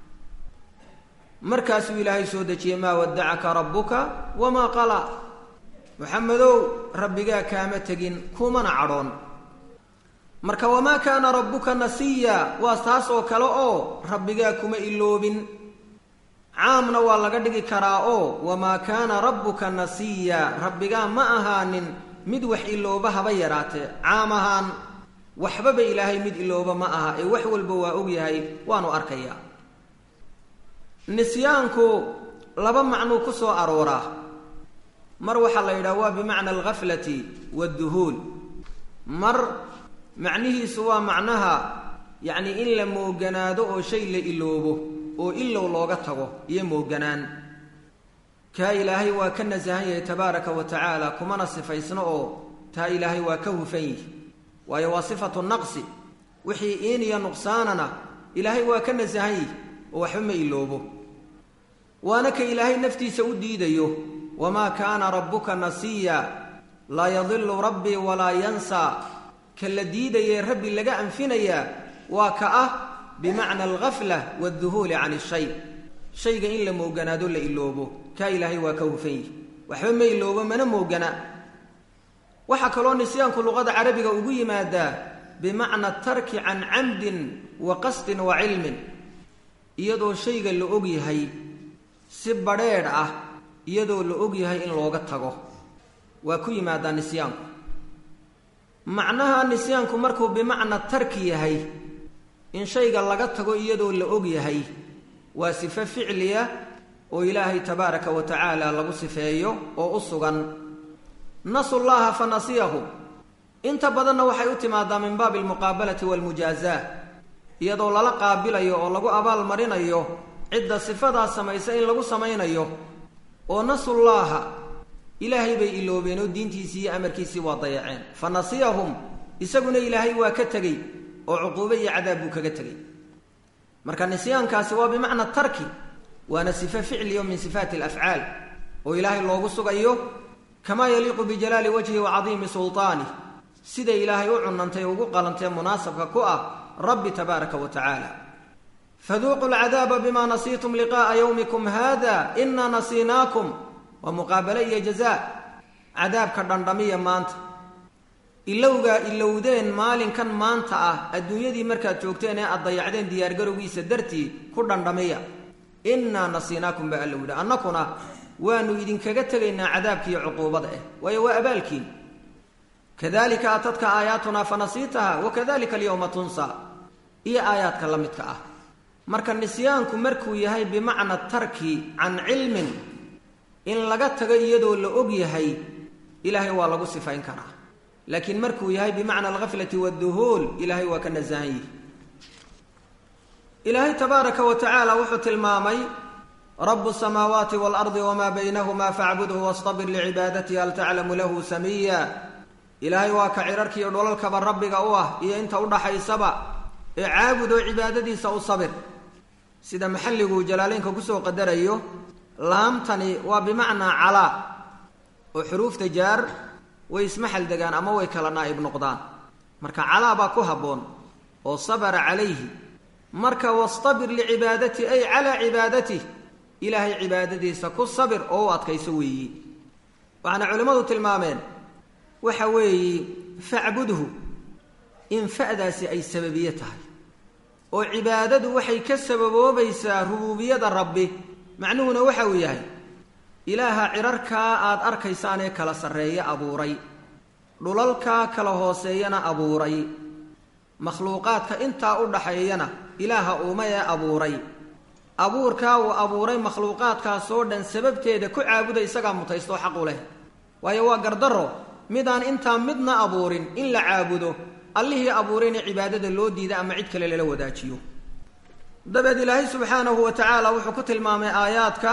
[SPEAKER 1] markaasuu ilaahay soo dejiyey maa wadacaka rabbuka wamaa qala moxamedow rabbigaa kaama tegin kumana cadhoon marka wamaa kaana rabbuka nasiya waa taas oo kale oo rabbigaa kuma iloobin caamna waa laga dhigi karaa oo wamaa kaana rabbuka nasiya rabbigaa ma ahaanin mid wax ilooba haba yaraatee caam ahaan waxbaba ilaahay mid ilooba ma aha ee wax walba waa ogyahay waanu arkayaa nisyaanku laba macnuu ku soo arooraa mar waxaa la yidhaha waa bimacna alghaflati waadduhuul mar macnihiisu waa macnaha yacni in la mooganaado oo shay la iloobo oo ilow looga tago iyo mooganaan kaa ilaahay waa ka nasahan yahay tabaaraka wa tacaala kumana sifaysno oo taa ilaahay waa ka hufan yihi waayo waa sifatu naqsi wixii iin iyo nuqsaanana ilaahay waa ka nasahan yihi oo waxba ma iloobo waana ka ilaahay naftiisa u diidayo wamaa kaana rabbuka nasiya laa yadilu rabbii walaa yansaa ka la diidayee rabbi laga anfinayaa waa ka ah bimacna alghafla waadduhuuli can ishay shayga in la mooganaado la iloobo kaa ilaahay waa ka hufan yihi waxba ma iloobo mana moogana waxaa kaloo nisyaanku luqada carabiga ugu yimaadaa bimacna tarki can camdin wa qasdin wa cilmin iyadoo shayga la og yahay si badrheedh ah iyadoo la og yahay in looga tago waa ku yimaadaa nisyaanku macnaha nisyaanku markuu bimacna tarki yahay in shayga laga tago iyadoo la og yahay waa sifo ficliya oo ilaahay tabaaraka wa tacaala lagu sifeeyo oo u sugan nasu llaha fa nasiyahum inta badanna waxay u timaadaa min baabi almuqaabalati waalmujaazaa iyadoo lala qaabilayo oo lagu abaal marinayo cidda sifadaas samaysa in lagu samaynayo oo nasullaaha ilaahay bay iloobeen oo diintiisii iyo amarkiisii waa dayaceen fa nasiyahum isaguna ilaahay waa ka tegey oo cuquube iyo cadaab buu kaga tegey marka nisyaankaasi waa bimacna tarki waana sifo ficliyo min sifaati alafcaal oo ilaahay loogu sugayo kamaa yaliiqu bijalaali wajhi wa cadiimi sulطaanih sida ilaahay u cunantay ugu qalantee munaasabka ku ah rabbi tabaaraka wa tacaala faduuquu lcadaaba bima nasiitum liqa'a yowmikum hada inaa nasiinaakum waa muqaabale iyo jazaa cadaabka dhandhamiya maanta ilowgaa ilowdeen maalinkan maanta ah adduunyadii markaad joogteen ee aad dayacdeen diyaargarowgiisa dartii ku dhandhamiya innaa nasiinaakum baa alla yidhi annakuna waanu idinkaga tegaynaa cadaabkiiyo cuquubada ah waayo waa abaalkiin kadalika atadka aayaatunaa fanasiitaha wakadalika alyawma tunsa iyo aayaadka la midka ah marka nisyaanku markuu yahay bimacna tarki can cilmin in laga tago iyadoo la og yahay ilaahay waa lagu sifayn karaa laakiin markuu yahay bimacna alghaflati waadduhuul ilaahay waa ka nasahan yihi ilaahay tabaaraka wa tacaala wuxuu tilmaamay rabu samaawaati waalardi wamaa baynahuma facbudhu wastabir licibaadatihi hal taclamu lahu samiya ilaahay waa ka cirarkiiyo dholalkaba rabbiga u ah iyo inta udhaxaysaba ee caabud oo cibaadadiisa u sabir sida maxalligu jalaaleynka kusoo qadarayo laamtani waa bimacnaa calaa oo xuruufta jaar way ismaxal degaan ama way kala naa'ib noqdaan marka calaa baa ku habboon oo sabara calayhi marka wastabir licibaadati ay calaa cibaadatih ilaahay cibaadadiisa ku sabir oo u adkayso weeyi waxaana culimmadu tilmaameen waxa weeyi facbudhu in fa'daasi ay sababiye tahay oo cibaadadu waxay ka sababoobaysaa rubuubiyada rabbi macnuhuna waxa uu yahay ilaaha cirarkaa aada arkaysaan ee kala sarreeye abuuray dhulalkaa kala hooseeyana abuuray makhluuqaadka intaa u dhaxeeyana ilaaha uuma ee abuuray abuurkaa uu abuuray makhluuqaadkaasoo dhan sababteeda ku caabuda isagaa mutaystoo xaq u leh waayo waa gardarro midaan intaa midna abuurin in la caabudo allihii abuurayna cibaadada loo diida ama cid kale lala wadaajiyo dabeed ilaahay subxaanahu wa tacaala wuxuu ku tilmaamay aayaadka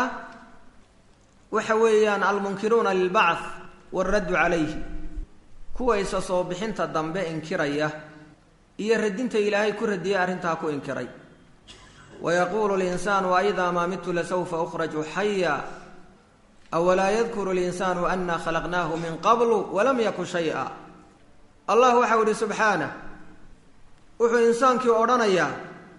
[SPEAKER 1] waxa weeyaan almunkiruuna lilbacth waaraddu calayhi kuwa isa soo bixinta dambe inkiraya iyo radinta ilaahay ku radiyay arrintaa ku inkiray wayaquulu linsaanu aidaa maa midtu lasawfa ukhraju xaya awalaa yadkuru linsaanu ana khalaqnaahu min qablu walam yakun shaya allah waxau ihi subxaanah wuxuu insaankii odhanayaa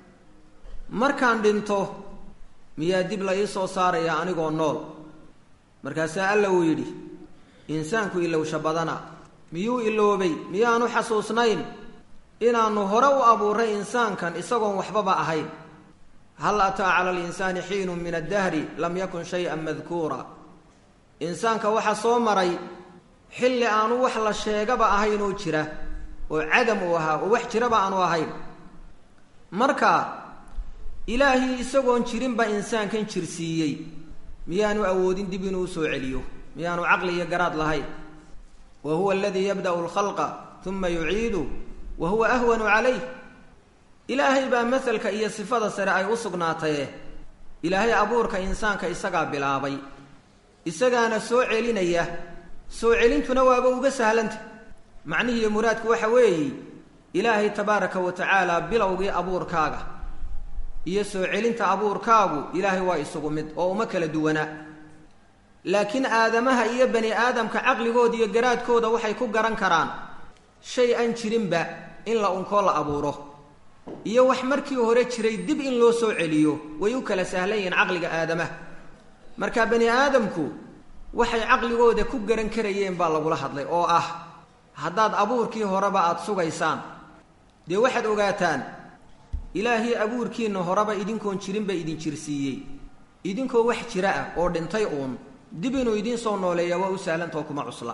[SPEAKER 1] markaan dhinto miyaa dib la ii soo saaraya anigoo nool markaasaa alla uu yidhi insaanku ilowsha badana miyuu iloobay miyaanu xasuusnayn inaannu hore u abuuray insaankan isagoon waxbaba ahayn hal ataa cala alinsaani xiinun min addahri lam yakun shay-an madkuura insaanka waxaa soo maray xilli aanu wax la sheegaba ahaynoo jira oo cadam uu ahaa oo wax jiraba aanu ahayn marka ilaahii isagoon jirinba insaankan jirsiiyey miyaanu awoodin dib inuu usoo celiyo miyaanu caqli iyo garaad lahayn wa huwa aladii yabda'u alkhalqa uma yuciidu wa huwa ahwanu calayh ilaahay baa masalka iyo sifada sare ay u sugnaataye ilaahay abuurka insaanka isagaa bilaabay isagaana soo celinaya soo celintuna waaba uga sahlanta macnihiiyo muraadku waxa weeye ilaahay tabaaraka wa tacaala bilowgii abuurkaaga iyo soo celinta abuurkaagu ilaahay waa isugu mid oo uma kala duwanaa laakiin aadamaha iyo bani aadamka caqligooda iyo garaadkooda waxay ku garan karaan shay aan jirinba in la unkoo la abuuro iyo wax markii hore jiray dib in loo soo celiyo way u kala sahlan yihiin caqliga aadamaha marka bani aadamku waxay caqligooda ku garan karayeen baa lagula hadlay oo ah haddaad abuurkii horeba aada sugaysaan dee waxaad ogaataan ilaahii abuurkiinna horeba idinkoon jirinba idin jirsiiyey idinkoo wax jira ah oo dhintay uun dib inuu idiin soo nooleeya waa u sahlantao kuma cusla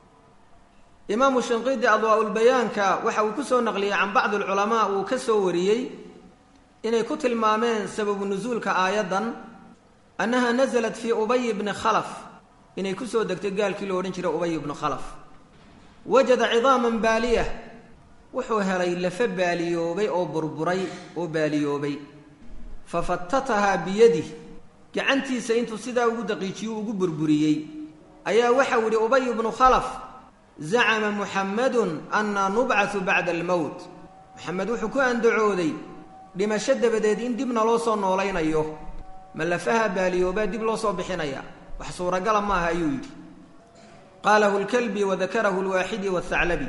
[SPEAKER 1] imaamu shinqidi adwaa-ulbayaanka waxa uu ku soo naqliyey can bacdi alculamaa uu ka soo wariyey inay ku tilmaameen sababu nusuulka aayaddan annaha nasalat fii ubay bni khalaf inay kusoo degtay gaalkii lo odhan jiray ubay bnu khalaf wajada cidaaman baaliyah wuxuu helay lafa baaliyoobay oo burburay oo baaliyoobay fa fatatahaa biyadih gacantiisa intuu sidaa ugu daqiijiyo ugu burburiyey ayaa waxau yidhi ubay bnu khalaf zacama muxammadun annaa nubcatu bacda almowt maxamed wuxuu ku andacooday dhimasho dabadeed in dibna loo soo noolaynayo ma lafaha baaliyoobaa dib loo soo bixinaya wax suuragala maaha ayuu yidhi qaalahu lkalbi wadakarahu lwaaxidi wathaclabi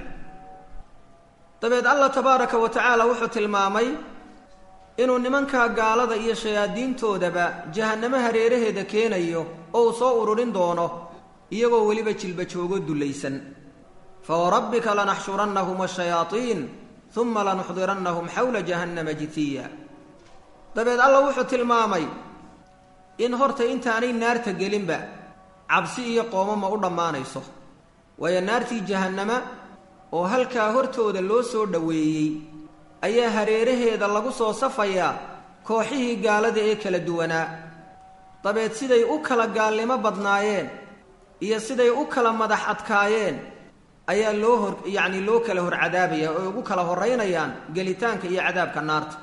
[SPEAKER 1] dabeed allah tabaaraka wa tacaala wuxuu tilmaamay inuu nimankaa gaalada iyo shayaadiintoodaba jahannamo hareeraheeda keenayo oo uu soo ururin doono iyagoo weliba jilba joogo dullaysan fawarabbika lanaxshurannahum ashayaaiin uma lanuxdirannahum xawla jahannama jitiya dabeed allah wuxuu tilmaamay in horta intaanay naarta gelinba cabsi iyo qoomama u dhammaanayso waayo naartii jahannama oo halkaa hortooda loo soo dhoweeyey ayaa hareeraheeda lagu soo safayaa kooxihii gaalada ee kala duwanaa dabeed siday u kala gaalnimo badnaayeen iyo siday u kala madax adkaayeen ayaa loo hor yacni loo kala hor cadaabaya oo ugu kala horraynayaan gelitaanka iyo cadaabka naarta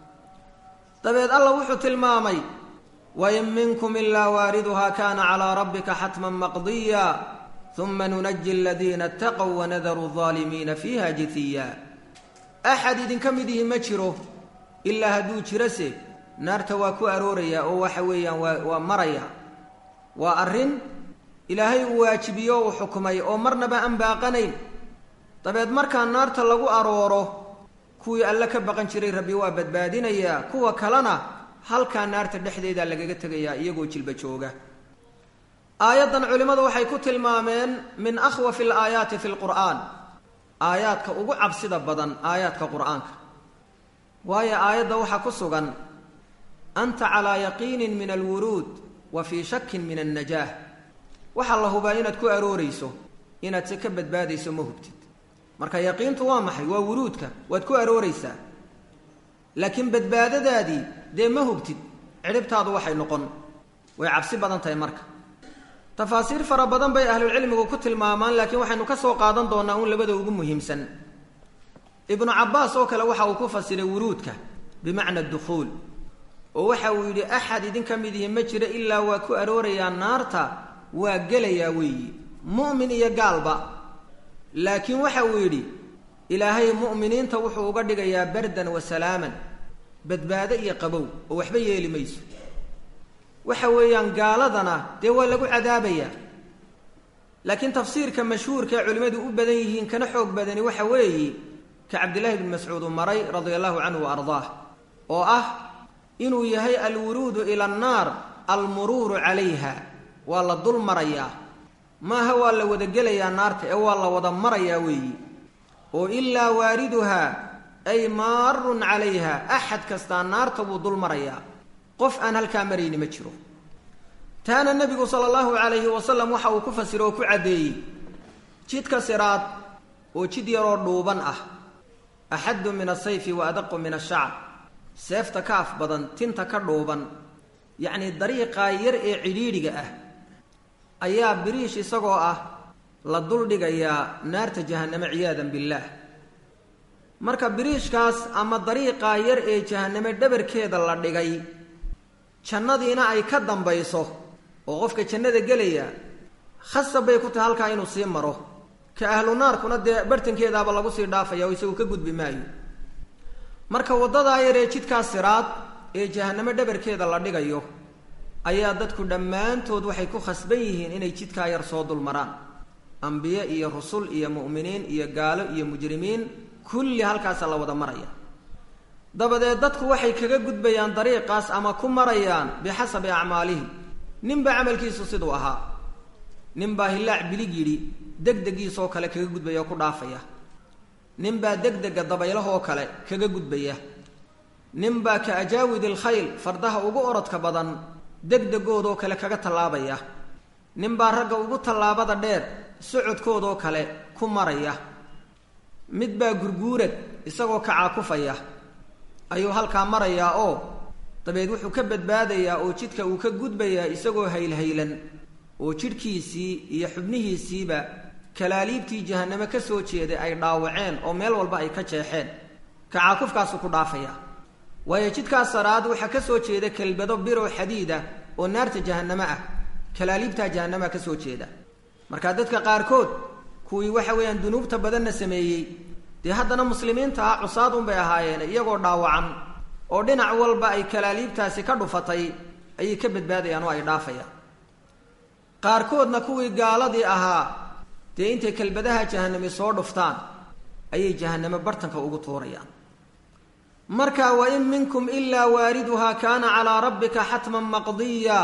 [SPEAKER 1] dabeed allah wuxuu tilmaamay wain minkum ilaa waariduhaa kaana calaa rabbika xatman maqdiya uma nunaji aladiina ataqow wanadaru aldaalimiina fiiha jitiya axad idinka mid ihi ma jiro ilaa hadduu jirose naarta waa ku arooraya oo waxa weeyaan waa waa maraya waa arrin ilaahay uu waajibiyo uu xukumay oo marnaba aan baaqanayn dabeed markaa naarta lagu arooro kuwii alle ka baqan jiray rabbi waa badbaadinayaa kuwa kalena halkaa naarta dhexdeeda lagaga tegayaa iyagoo jilba jooga aayaddan culimmadu waxay ku tilmaameen min akhwafi alaayaati fi lqur'aan aayaadka ugu cabsida badan aayaadka qur'aanka waayo aayadda waxaa ku sugan anta calaa yaqiinin min alwuruud wa fii shakin min annajaah waxaa la hubaa inaad ku aroorayso inaad se ka badbaadayso ma hubtid marka yaqiintu waa maxay waa wuruudka waad ku arooraysaa laakiin badbaadadaadii dee ma hubtid cidhibtaadu waxay noqon way cabsi badan tahay marka tafaasiir fara badan bay ahlulcilmigu ku tilmaamaan laakiin waxaynu ka soo qaadan doonaa uun labada ugu muhiimsan ibnu cabbaas oo kale waxa uu ku fasiray wuruudka bimacna dukhuul oo waxa uu yidhi axad idinka mid ihi ma jiro ilaa waa ku aroorayaa naarta waa gelayaa weeyi mu'min iyo gaalba laakiin waxa uu yidhi ilaahay mu'miniinta wuxuu uga dhigayaa bardan wa salaaman badbaado iyo qabow oo waxba yeeli mayso waxa weeyaan gaaladana dee waa lagu cadaabayaa laakiin tafsiirka mashhuurka ee culimmadu u badan yihiin kana xoog badani waxa weeye ka cabdillahi bni mascuud uu maray radia allahu canhu wa ardaah oo ah inuu yahay alwuruudu ila annaar almuruuru calayha waa la dul marayaa maaha waa la wada gelayaa naarta ee waa la wada marayaa weeyi oo ilaa waariduhaa ay maarun calayha axad kastaa naarta buu dul marayaa qof aan halkaa marayni ma jiro taana nebigu sala allahu calayhi wasalam waxa uu ku fasiro oo ku caddeeyey jidka siraad oo jid yaroo dhuuban ah axaddu min asayfi wa adaqu min ashacr seefta ka af badan tinta ka dhuuban yacnii dariiqaa yar ee cidhiidhiga ah ayaa biriish isagoo ah la dul dhigayaa naarta jahanname ciyaadan billaah marka biriishkaas ama dariiqaa yar ee jahaname dhabarkeeda la dhigay jannadiina ay ka dambayso oo qofka jannada gelaya khasab bay ku tahay halkaa inuu sii maro ka ahlu naarkuna dee bartankeedaaba lagu sii dhaafaya oo isagu ka gudbi maayo marka waddadaa yar ee jidkaa siraad ee jahanamo dhabarkeeda la dhigayo ayaa dadku dhammaantood waxay ku khasban yihiin inay jidkaa yar soo dul maraan ambiye iyo rusul iyo mu'miniin iyo gaalo iyo mujrimiin kulli halkaasa la wada maraya dabadeed dadku waxay kaga gudbayaan dariiqaas ama ku marayaan bixasabi acmaalihi ninba camalkiisu siduu ahaa ninbaa hillaac bilig yidhi degdegiisoo kale kaga gudbaya oo ku dhaafaya ninbaa degdega dabaylahoo kale kaga gudbaya ninbaa ka ajaawid ilkhayl fardaha ugu orodka badan degdegoodoo kale kaga tallaabaya ninbaa ragga ugu tallaabada dheer socodkoodoo kale ku maraya midbaa gurguurad isagoo kacaakufaya ayuu halkaa marayaa oo dabeed wuxuu ka badbaadayaa oo jidka uu ka gudbayaa isagoo haylhaylan oo jidhkiisii iyo xubnihiisiiba kalaaliibtii jahaname ka soo jeeday ay dhaawaceen oo meel walba ay ka jeexeen kacaakufkaasuu ku dhaafaya waayo jidkaas saraad waxaa ka soo jeeda kelbado birow xadiida oo naarta jahaname ah kalaaliibtaa jahanama ka soo jeeda marka dadka qaarkood kuwii waxa weeyaan dunuubta badanna sameeyey dee haddana muslimiinta ah cusaad unbay ahaayeen iyagoo dhaawacan oo dhinac walba ay kalaaliibtaasi ka dhufatay ayay ka badbaadayaan oo ay dhaafayaan qaarkoodna kuwii gaaladii ahaa dee intay kelbadaha jahanami soo dhuftaan ayay jahaname bartanka ugu tuurayaan marka wa in minkum ilaa waariduhaa kaana calaa rabbika xatman maqdiya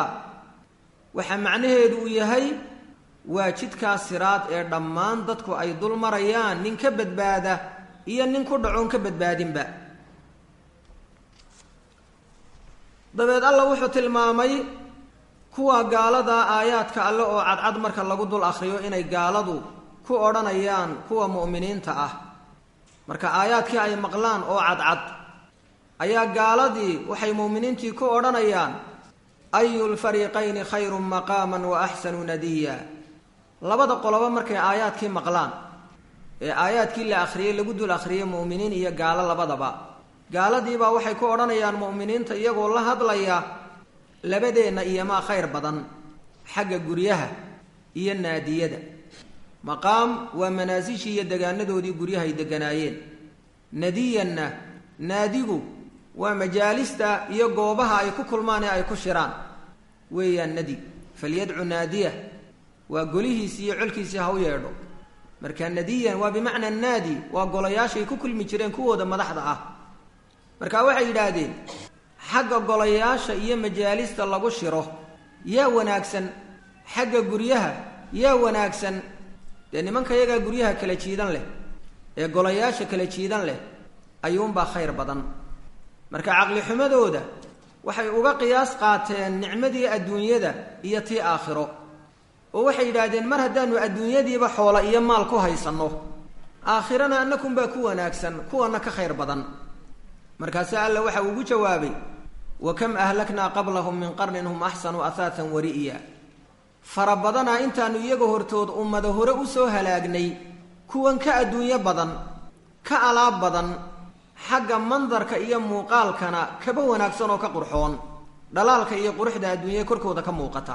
[SPEAKER 1] waxaa macnaheedu uu yahay waa jidkaa siraad ee dhammaan dadku ay dul marayaan nin ka badbaada iyo nin ku dhacoon ka badbaadinba dabeed alla wuxuu tilmaamay kuwa gaalada aayaadka alle oo cadcad marka lagu dul akhriyo inay gaaladu ku odhanayaan kuwa mu'miniinta ah marka aayaadkii ay maqlaan oo cadcad ayaa gaaladii waxay mu'miniintii ku odhanayaan ayu lfariiqayni khayrun maqaaman wa axsanu nadiya labada qoloba markay aayaadkii maqlaan ee aayaadkii la akhriyey lagu dul akhriyey mu'miniin iyo gaalo labadaba gaaladiibaa waxay ku odhanayaan mu'miniinta iyagoo la hadlaya labadeenna iyomaa khayr badan xagga guryaha iyo naadiyada maqaam waa manaasishii iyo degaanadoodii guryahay deganaayeen nadiyanna naadigu waa majaalista iyo goobaha ay ku kulmaan ee ay ku shiraan weeyaan nadi falyadcu naadiya waa golihiisii iyo colkiisii ha u yeedho marka nadiyan waa bimacna naadi waa golayaashay ku kulmi jireen kuwooda madaxda ah marka waxay yidhaahdeen xagga golayaasha iyo majaalista lagu shiro yaa wanaagsan xagga guryaha yaa wanaagsan dee nimanka iyagaa guryaha kala jiidan leh ee golayaasha kala jiidan leh ayuunbaa khayr badan marka caqlixumadooda waxay uga qiyaas qaateen nicmadii adduunyada iyo tii aakhiro oo waxay yidhaahdeen mar haddaanu adduunyadiiba xoola iyo maal ku haysanno aakhirana annakunbaa ku wanaagsan kuwana ka khayr badan markaase alla waxa ugu jawaabay wa kam ahlaknaa qablahum min qarnin hum axsanu ahaatan wari'ya fara badanaa intaanu iyaga hortood ummada hore usoo halaagnay kuwan ka adduunyo badan ka alaab badan xagga mandarka iyo muuqaalkana kaba wanaagsan oo ka qurxoon dhalaalka iyo quruxda adduunyada korkooda ka muuqata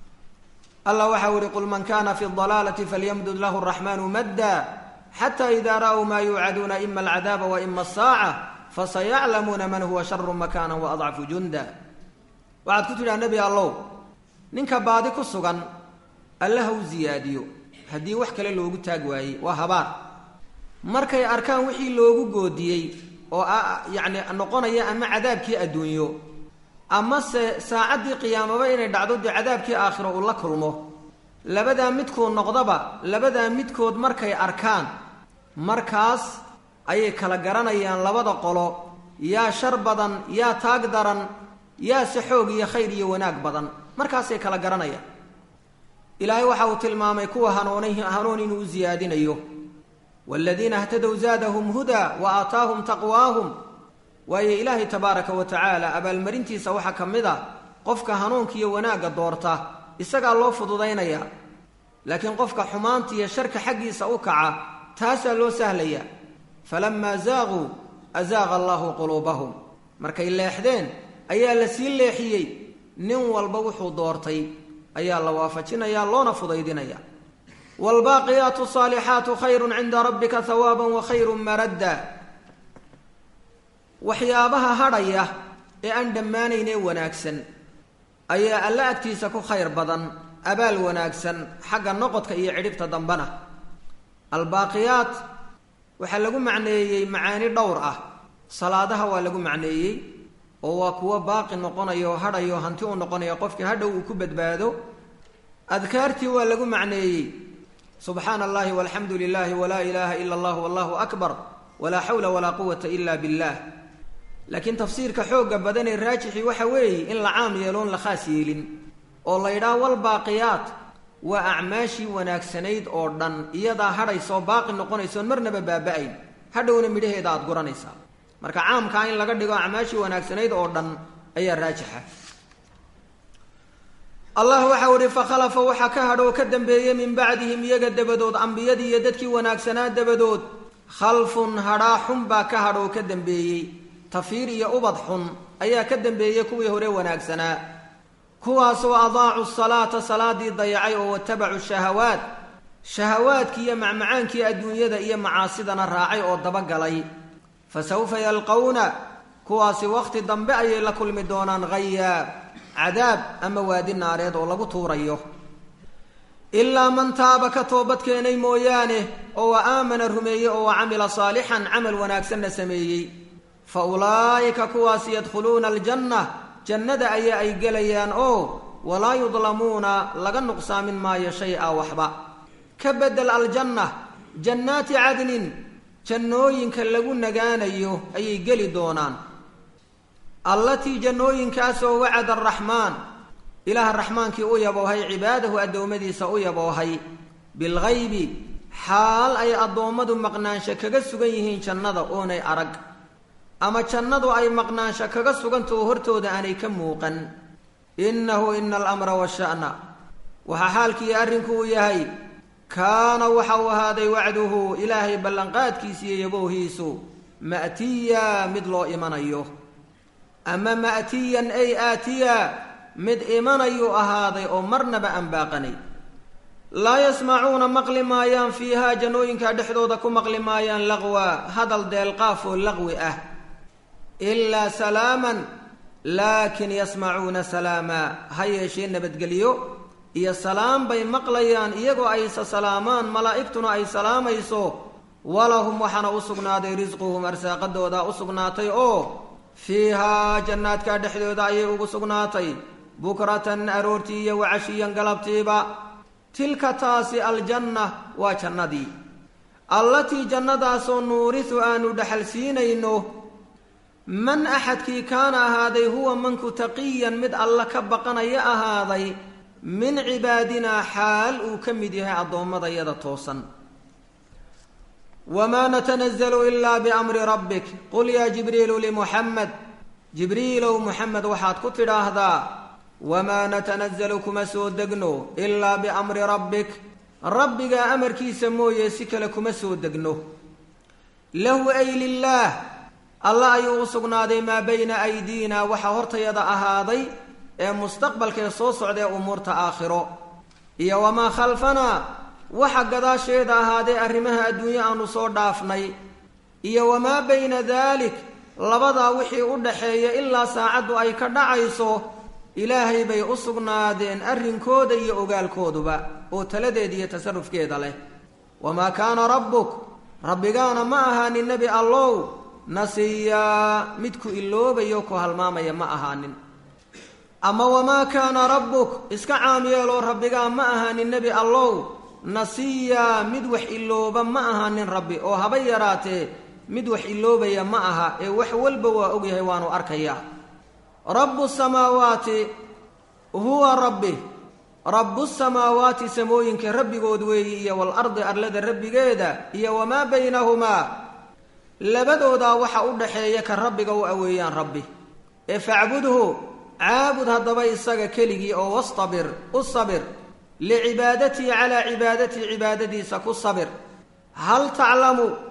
[SPEAKER 1] allah waxau ihi qul man kana fi dalaalati falyamdud lahu raxmaanu madda xata ida ra'uu maa yuucaduuna ima alcadaaba wa ima asaaca fasayaclamuuna man huwa sharu makana waadcafu junda waxaad ku tidhaha nebi allow ninka baadi ku sugan alle ha u ziyaadiyo haddii wax kale loogu taag waayey waa habaar markay arkaan wixii loogu goodiyey oo yacni noqonaya ama cadaabkii adduunyo amase saacaddii qiyaamaba inay dhacdo dee cadaabkii aakhiro uu la kulmo labadaa midkood noqdaba labadaa midkood markay arkaan markaas ayay kala garanayaan labada qolo yaa shar badan yaa taag daran yaa se xoog iyo khayr iyo wanaag badan markaasay kala garanayaan ilaahay waxa uu tilmaamay kuwa hanuuni hanuun inuu u siyaadinayo waaladiina htadow zaadahum hudaa wa aataahum taqwaahum waayo ilaahay tabaaraka wa tacaala abaalmarintiisa waxaa ka mid a qofka hanuunkiiyo wanaagga doorta isagaa loo fududaynayaa laakiin qofka xumaanta iyo sharka xaggiisa u kaca taasaa loo sahlayaa falamaa zaaquu azaaqa allahu quluubahum markay leexdeen ayaa la sii leexiyey nin walba wuxuu doortay ayaa la waafajinayaa loona fudaydinaya waalbaaqiyaatu saalixaatu khayrun cinda rabbika hawaaban wa khayrun maradda waxyaabaha hadhaya ee aan dhammaanaynee wanaagsan ayaa alla agtiisa ku khayr badan abaal wanaagsan xagga noqodka iyo cidhibta dambena albaaqiyaat waxaa lagu macneeyey macaani dhowr ah salaadaha waa lagu macneeyey oo waa kuwo baaqi noqonayo oo hadhayo hanti u noqonayo qofkii hadhow uu ku badbaado adkaartii waa lagu macneeyey subxaana allahi walxamdu lilahi walaa ilaaha ila allah wallahu akbar walaa xawla walaa quwata ila billah laakiin tafsiirka xoogga badan ee raajixi waxa weeye in la caam yeeloon la khaas yeelin oo la ydhaha walbaaqiyaat waa acmaashii wanaagsanayd oo dhan iyadaa hadhaysoo baaqi noqonaysoon marnaba baaba-ayn hadhowna midhaheeda aada guranaysaa marka caamkaa in laga dhigo acmaashii wanaagsanayd oo dhan ayaa raajixa allah waxau ihi fakhalafa waxaa ka hadhoo ka dambeeyey min bacdihim iyaga dabadood ambiyadii iyo dadkii wanaagsanaa dabadood khalfun hadhaa xun baa ka hadhoo ka dambeeyey tafiir iyo ubad xun ayaa ka dambeeyey kuwii hore wanaagsanaa kuwaasoo adaacu salaata salaadii dayacay oo watabacu shahawaat shahawaadkii iyo macmacaankii adduunyada iyo macaasidana raacay oo dabagalay fa sawfa yalqawna kuwaasi wakhti dambe ayay la kulmi doonaan hayaa cadaab ama waadi naareed oo lagu tuurayo ilaa man taaba ka toobad keenay mooyaane oo wa aamana rumeeyey oo wa camila saalixan camal wanaagsanna sameeyey fa ulaa'ika kuwaasi yadkhuluuna aljanna jannada ayaa ay gelayaan oo walaa yudlamuuna laga nuqsaamin maayo shay-a waxba ka bedel aljanna jannaati cadnin jannooyinka lagu nagaanayo ayay geli doonaan allatii jannooyinkaasoo wacada araxmaan ilaaha raxmaankii u yaboohay cibaadahu addoommadiisa u yaboohay bilgaybi xaal ay addoommadu maqnaansho kaga sugan yihiin jannada oonay arag ama jannadu ay maqnaansho kaga sugantao hortooda aanay ka muuqan innahu ina alamra washa'na waxaa xaalkiiyo arrinku uu yahay kaana waxa uu ahaaday wacduhu ilaahay ballanqaadkiisiiyo yaboohiisu ma'tiya mid loo imanayo ama ma'tiyan ay aatiya mid imanayuu ahaaday oo marnaba aan baaqanay laa yasmacuuna maqli maayaan fiihaa jannooyinka dhexdooda ku maqli maayaan laqwa hadal deelqaaf oo laqwi ah ilaa salaaman laakin yasmacuuna salaama ha yeeshee nabadgelyo iyo salaam bay maqlayaan iyagoo aysa salaamaan malaa'igtuna ay salaamayso walahum waxaana u sugnaaday risquhum arsaaqadooda u sugnaatay oo fiihaa jannaadka dhexdooda ayay ugu sugnaatay bukratan aroortii iyo wacashiyan galabtiiba tilka taasi aljanna waa jannadii allatii jannadaasoo nuurisu aanu dhexalsiinayno man axadkii kaana ahaaday huwa manku taqiyan mid alla ka baqanaya ahaaday min cibaadinaa xaal uu ka mid yahay addoommadayada toosan wamaa natanazalu ilaa biamri rabbik qul yaa jibriilu limuxamed jibriilow muxamed waxaad ku tidhaahdaa wamaa natanazalu kuma soo degno ilaa biamri rabbik rabbigaa amarkiisa mooye si kale kuma soo degno lahu ay lilaah alla ayuu u sugnaaday maa bayna aydiina waxa hortayada ahaaday ee mustaqbalkee soo socdae umuurta aakhiro iyo wamaa khalfanaa waxa gadaasheeda ahaadee arrimaha adduunye aanu soo dhaafnay iyo wamaa bayna daalik labadaa wixii u dhaxeeya ilaa saacaddu ay ka dhacayso ilaahay bay u sugnaadeen arrinkooda iyo ogaalkooduba oo taladeeda iyo tasarufkeeda leh wamaa kaana rabbuk rabbigaana ma ahaanin nebi allow nasiyaa mid ku iloobayo ku halmaamaya ma ahaanin ama wamaa kaana rabbuk iska caam yeeloo rabbigaa ma ahaanin nebi allow nasiyaa mid wax ilooba ma ahaanin rabbi oo haba yaraatee mid wax iloobaya ma aha ee wax walba waa ogyahay waanu arkayaa rabbu samaawaati huwa rabbi rabbu samaawaati samooyinka rabbigood weeyi iyo walardi arlada rabbigeeda iyo wamaa baynahumaa labadoodaa waxa u dhaxeeya ka rabbiga u aweeyaan rabbi ee facbudhu caabud haddaba isaga keligii oo wastabir u sabir licibaadatii calaa cibaadatii cibaadadiisa ku sabir hal taclamu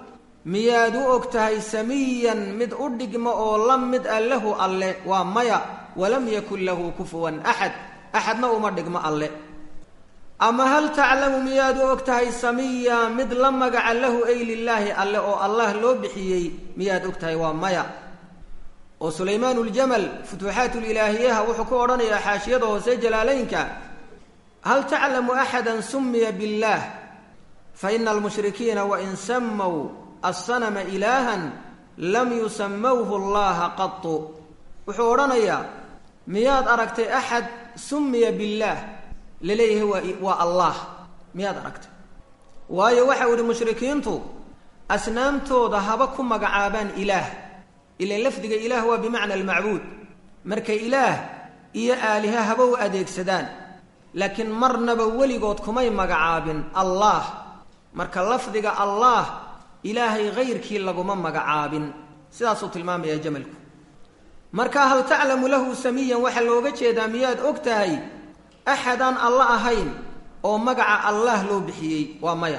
[SPEAKER 1] miyaad u og tahay samiyan mid u dhigmo oo la mid a lahu alle waa maya walam yakun lahu kufuwan axad axadna uma dhigmo alle ama hal taclamu miyaad u og tahay samiya mid la magaca lahu ay lilaahi alle oo allah loo bixiyey miyaad og tahay waa maya oo sulaymaan uljamal futuuxaat lilaahiyaha wuxuu ku odhanayaa xaashiyada hoose jalaalaynka hal taclamu axada sumiya biاllah faina almushrikiina wain samow assanama ilaahan lam yusamawhu allaha qatu wuxuu odhanayaa miyaad aragtay axad sumiya billaah laleeyahay waa waa allah miyaad aragtay waayo waxau ihi mushrikiintu asnaamtooda haba ku magacaabaan ilaah ilan lafdiga ilaah waa bimacna almacbuud marka ilaah iyo aaliha haba u adeegsadaan laakiin marnaba weligood kumay magacaabin allah marka lafdiga allah ilaahay hayrkii laguma magacaabin sidaasuu tilmaamaya jamalku marka hal taclamu lahu samiyan waxaa looga jeedaa miyaad og tahay axadaan alla ahayn oo magaca allah loo bixiyey waa maya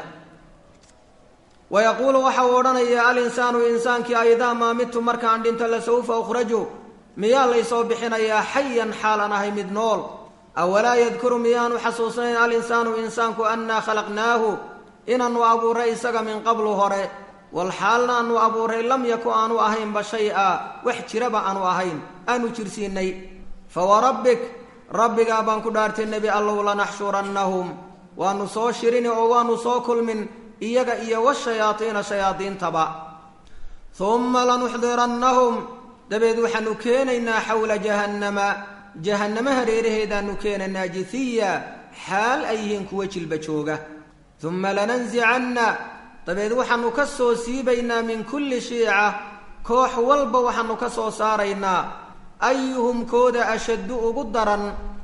[SPEAKER 1] wa yaquulu waxa uu odhanaya alinsaanu insaankii aidaa maa midtu markaan dhinto lasawfa ukhraju miyaa laysoo bixinayaa xayan xaalan ahay mid nool awalaa yadkuru miyaanu xasuusnayn alinsaanu insaanku annaa khalaqnaahu inaannu abuuray isaga min qablu hore walxaalna aanu abuuray lam yaku aanu ahaynba shay-a wax jiraba aanu ahayn aanu jirsiinay fawarabbik rabbigaa baan ku dhaartay nebi allow lanaxshurannahum waanu soo shirini oo waanu soo kulmin iyaga iyo washayaadiina shayaadiintaba humma lanuxdirannahum dabeed waxaanu keenaynaa xawla jahannama jahannama hareeraheedaanu keenaynaa jithiya xaal ay yihiin kuwa jilba jooga humma lanansicanna dabeed waxaanu ka soo siibaynaa min kulli shiica koox walba waxaanu ka soo saaraynaa ayuhum kooda ashaddu ugu daran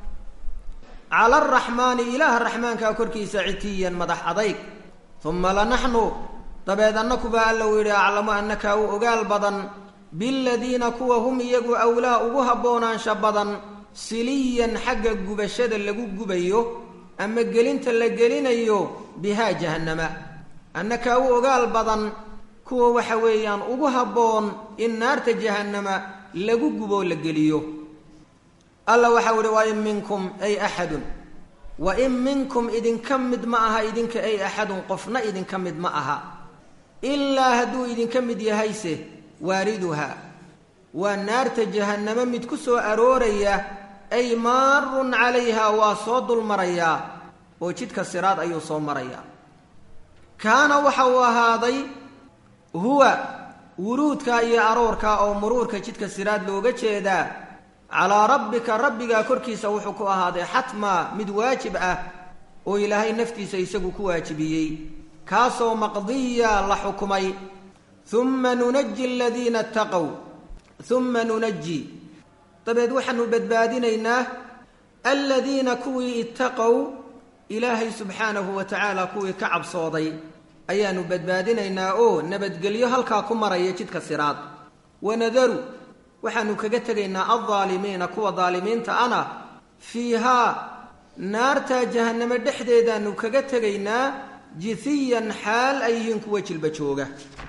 [SPEAKER 1] cala araxmaani ilaaha raxmaankaa korkiisa citiyan madax adayg uma lanaxnu dabeed annakubaa alla u yidhi aclamu annakaa u ogaal badan biladiina kuwa hum iyagu awlaa ugu haboonaansha badan siliyan xagga gubashada lagu gubayo ama gelinta la gelinayo bihaa jahannama annakaa u ogaal badan kuwa waxa weeyaan ugu habboon in naarta jahannama lagu guboo la geliyo alla waxau ihi wa in minkum ay axadun wa in minkum idinka mid ma aha idinka ay axadun qofna idinka mid ma aha ilaa hadduu idinka mid yahayse waariduha waa naarta jahannamo mid ku soo arooraya ay maarun calayha waa soo dulmarayaa oo jidka siraad ayuu soo marayaa kaana waxa uu ahaaday huwa wuruudka iyo aroorka oo muruurka jidka siraad looga jeedaa calaa rabbika rabbigaa korkiisa wuxuu ku ahaaday xatmaa mid waajib ah oo ilaahay naftiisa isagu ku waajibiyey kaasoo maqdiya la xukumay uma nunaji aladiina itaqow uma nunaji dabeed waxaanu badbaadinaynaa aladiina kuwii ittaqow ilaahay subxaanahu wa tacaala kuwii ka cabsooday ayaanu badbaadinaynaa oo nabadgelyo halkaa ku maraya jidka siraad wanadaru waxaanu kaga tegaynaa aldaalimiina kuwa daalimiinta ana fiihaa naartaa jahannamo dhexdeedaanu kaga tegaynaa jithiyan xaal ay yihiin kuwa jilba jooga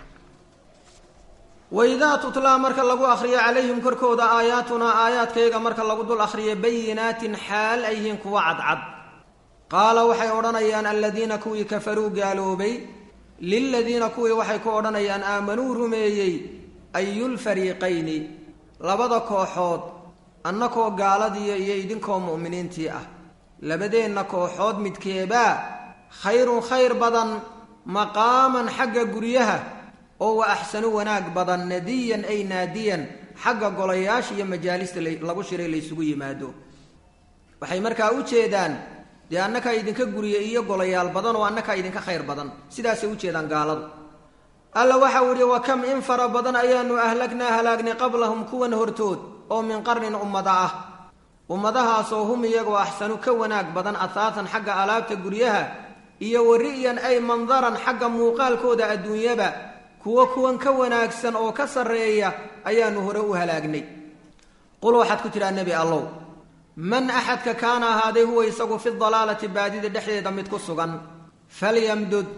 [SPEAKER 1] waidaa tutlaa marka lagu akhriyo calayhim korkooda aayaatunaa aayaadkayga marka lagu dul akhriyo bayinaatin xaal ay yihiin kuwa cadcad qaala waxay odhanayaan aladiina kuwii kafaruu gaaloobay liladiina kuwii waxay ku odhanayaan aamanuu rumeeyey ayulfariiqayni labada kooxood annakoo gaaladiiyo iyo idinkoo mu'miniintii ah labadeenna kooxood midkeebaa khayrun khayr badan maqaaman xagga guryaha oo wa axsanu wanaag badan nadiyan ay naadiyan xagga golayaasha iyo majaalista lagu shiray laysugu yimaado waxay markaa u jeedaan dee annakaa idinka guriya iyo golayaal badan oo annakaa idinka khayr badan sidaasay u jeedaan gaaladu alla waxau idhi wa kam in fara badan ayaanu ahlagnaa halaagnay qablahum kuwan hortood oo min qarnin ummada ah ummadahaasoo hum iyagoo axsanu ka wanaag badan ahaatan xagga alaabta guryaha iyo wari'yan ay mandaran xagga muuqaalkooda adduunyaba kuwo kuwan ka wanaagsan oo ka sarreeya ayaanu hore u halaagnay qul waxaad ku tidhaa nebi allow man axadka kaana ahaaday huwa isagu fi dalaalati baadida dhexdeeda mid ku sugan falyamdud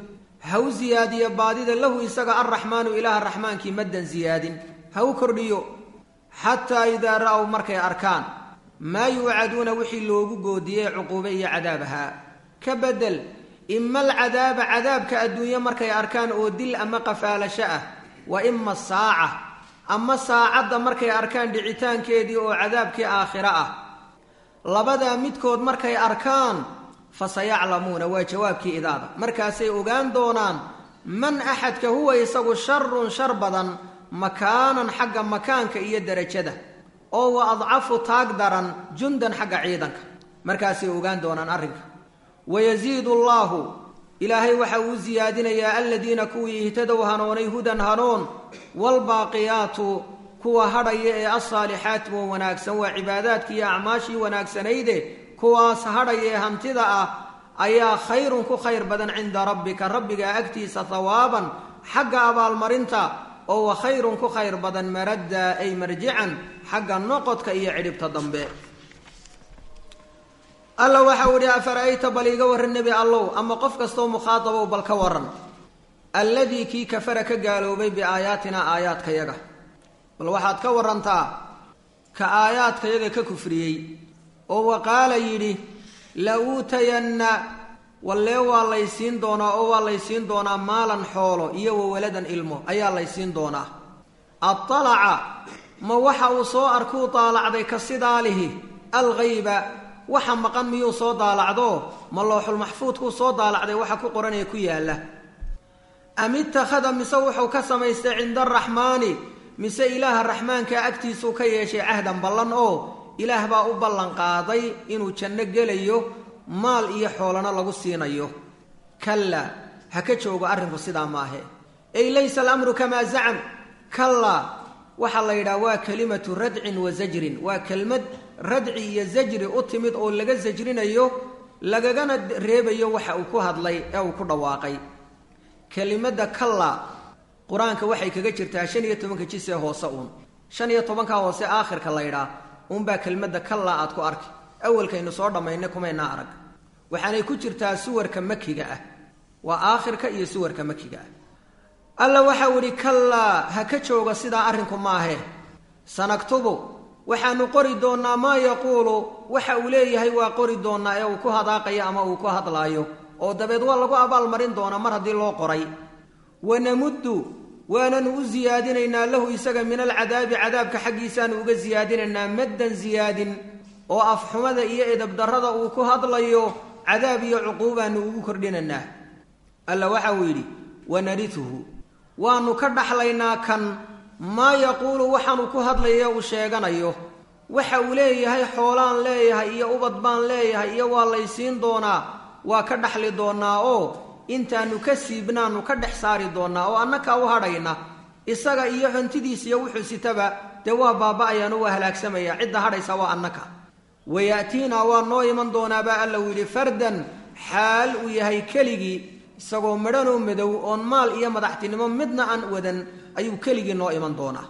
[SPEAKER 1] ha u siyaadiyo baadida lahu isaga arraxmaanu ilaaha raxmaankii maddan siyaadin ha u kordhiyo xataa idaa ra'w markay arkaan maa yuucaduuna wixii loogu goodiyey cuquube iyo cadaab ahaa ka bedel ima alcadaaba cadaabka adduunye markay arkaan oo dil ama qafaalasho ah wa ima saaca ama saacadda markay arkaan dhicitaankeedii oo cadaabkii aakhiro ah labadaa midkood markay arkaan fa sayaclamuuna waa jawaabkii idaada markaasay ogaan doonaan man axadka huwa isagu sharun shar badan makaanan xagga makaanka iyo derajada oo wa adcafu taag daran jundan xagga ciidanka markaasay ogaan doonaan arrinka wayasiidu allaahu ilaahay waxa uu siyaadinayaa aladiina kuwii ihtadow hanoonay hudan hanoon waalbaaqiyaatu kuwa hadhaya ee alsaalixaat wa wanaagsan waa cibaadaadkii iyo acmaashii wanaagsanayde kuwaas hadhaya ee hantida ah ayaa khayrun ku khayr badan cinda rabbika rabbiga agtiisa hawaaban xagga abaalmarinta oo wa khayrun ku khayr badan maradda ay marjican xagga noqodka iyo cidhibta dambe alla waxau idhi afara'ayta bal iiga warran nebi allow ama qof kastoo mukhaadabow bal ka waran alladii kii kafara ka gaaloobay biaayaatinaa aayaadkayaga bal waxaad ka warantaa ka aayaadkayaga ka kufriyey oo wa qaala yidhi la uutayanna wallee waa laysiin doonaa oo waa laysiin doonaa maalan xoolo iyo wawaladan ilmo ayaa laysiin doonaa adalaca ma waxa uu soo arkuu daalacday ka sidaa lihi alghayba waxa maqan miyuu soo daalacdo ma looxulmaxfuudkuu soo daalacday waxa ku qoranaya ku yaalla am ittakhada mise wuxuu ka samaystay cinda araxmaani mise ilaaha raxmaanka agtiisuu ka yeeshay cahdan ballan oo ilaah baa u ballan qaaday inuu janno gelayo maal iyo xoolana lagu siinayo kallaa ha ka joogo arrinku sidaa maahe ey laysa alamru kamaa zacam kallaa waxaa la yidhaha waa kelimatu radcin wa zajrin waa kelmad radci iyo zajri u timid oo laga sajrinayo lagagana reebayo waxa uu ku hadlay ee uu ku dhawaaqay kelimadda kalla qur-aanka waxay kaga jirtaa shan iyo tobanka jis ee hoose uun shan iyo tobanka hoose aakhirka la ydhaa uunbaa kelmadda kalla aad ku arki awalkaynu soo dhammaynay kumaynaa arag waxaanay ku jirtaa suwarka makiga ah waa aakhirka iyo suwarka makiga ah alla waxau idhi kallaa ha ka jooga sidaa arrinku maahe sanaktubu waxaanu qori doonnaa maa yaquulu waxa uu leeyahay waa qori doonnaa ee uu ku hadaaqayo ama uu ku hadlaayo oo dabeed waa lagu abaalmarin doonaa mar haddii loo qoray wanamuddu waananu u siyaadinaynaa lahu isaga min alcadaabi cadaabka xaggiisaanu uga siyaadinaynaa maddan siyaadin oo afxumada iyo edabdarrada uu ku hadlayo cadaab iyo cuquubaanu ugu kordhinaynaa alla waxa uu yidhi wanarituhu waanu ka dhaxlaynaa kan maa yaquulu waxaanu ku hadlaya uu sheeganayo waxa uu leeyahay xoolaan leeyahay iyo ubad baan leeyahay iyo waa laysiin doonaa waa ka dhaxli doonnaa oo intaanu ka siibnaanu ka dhex saari doonnaa oo annakaa u hadhayna isaga iyo hantidiis iyo wuxuu sitaba dee waa baaba-ayaanu waa halaagsamaya cidda hadhaysa waa annaka waya'tiinaa waa noo iman doonaabaa alla uu yidhi fardan xaal uu yahay keligii isagoo madhanoo madow oon maal iyo madaxtinimo midna aan wadan ayuu keligii noo iman doonaa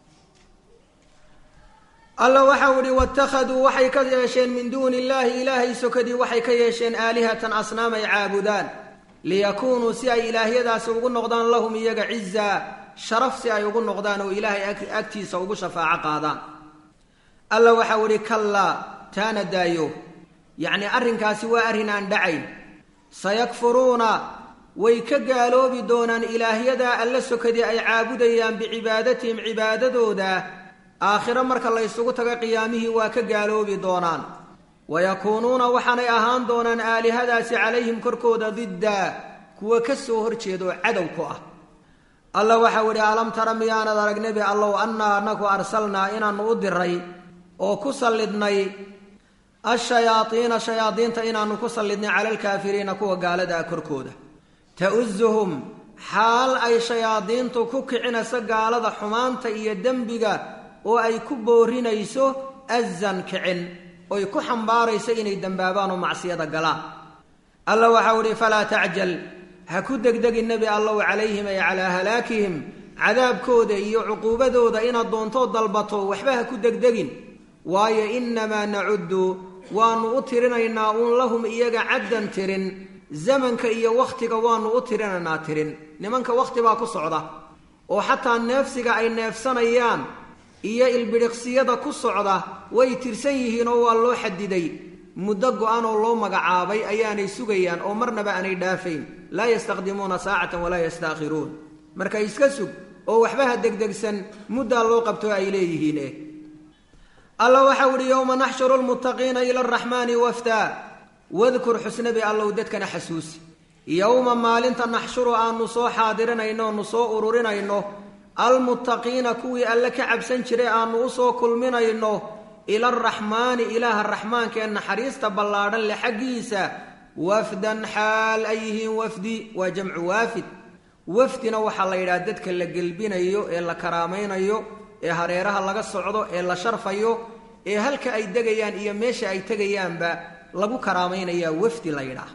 [SPEAKER 1] alla waxau idhi waittakhaduu waxay ka yeesheen min duuni illaahi ilaahay sokadii waxay ka yeesheen aalihatan asnaamay caabudaan liyakuunuu si ay ilaahyadaasi ugu noqdaan lahum iyaga cizaa sharaf si ay ugu noqdaan oo ilaahay agtiisa ugu shafaaco qaadaan alla waxau idhi kallaa taana daayo yacnii arrinkaasi waa arrin aan dhacayn sayakfuruuna way ka gaaloobi doonaan ilaahyadaa alla sokadii ay caabudayaan bicibaadatihim cibaadadooda aakhiro marka la ysugu tago qiyaamihii waa ka gaaloobi doonaan wayakuunuuna waxaanay ahaan doonaan aalihadaasi calayhim korkooda diddaa kuwa ka soo horjeedaoo cadow ku ah alla waxau idhi alam tara miyaanad arag nebi allow annaa anaku arsalnaa inaannu u diray oo ku sallidnay ashayaadiina shayaadiinta inaannu ku sallidnay cala alkaafiriina kuwa gaalada ah korkooda ta'usuhum xaal ay shayaadiintu ku kicinayso gaalada xumaanta iyo dembiga oo ay ku boorinayso azan kicin oy ku xambaarayso inay dembaabaan oo macsiyada galaan alla waxau idhi falaa tacjal ha ku degdegin nebi allow calayhim ay calaa halaakihim cadaabkooda iyo cuquubadooda inaad doontoo dalbato waxba ha ku degdegin waayo innamaa nacuddu waannu u tirinaynaa uun lahum iyaga caddan tirin zamanka iyo wakhtiga waanu u tirinaynaa tirin nimanka wakhti baa ku socda oo xataa neefsiga ay neefsanayaan iyo ilbidhiqsiyada ku socda way tirsan yihiin oo waa loo xadiday muddo go-an oo loo magacaabay ayaanay sugayaan oo marnaba aanay dhaafayn laa yastaqdimuuna saacatan walaa yastaakhiruun marka iska sug oo waxba ha degdegsan muddaa loo qabto ay leeyihiin eh alla waxau idhi yowma naxshuru lmuttaqiina ila araxmaani wafdaa wadkur xusnabi allow dadkana xasuusi yowma maalinta naxshuru aanu soo xaadirinayno nu soo ururinayno almuttaqiina kuwii alle ka cabsan jiray aanu usoo kulminayno ila araxmaani ilaaha raxmaanka ee naxariista ballaadhan le xaggiisa wafdan xaal ay yihiin wafdi waa jamcu waafid wafdina waxaa la yidhaha dadka la gelbinayo ee la karaamaynayo ee hareeraha laga socdo ee la sharfayo ee halka ay degayaan iyo meesha ay tegayaanba lagu karaamaynayaa wafdi la yidhaah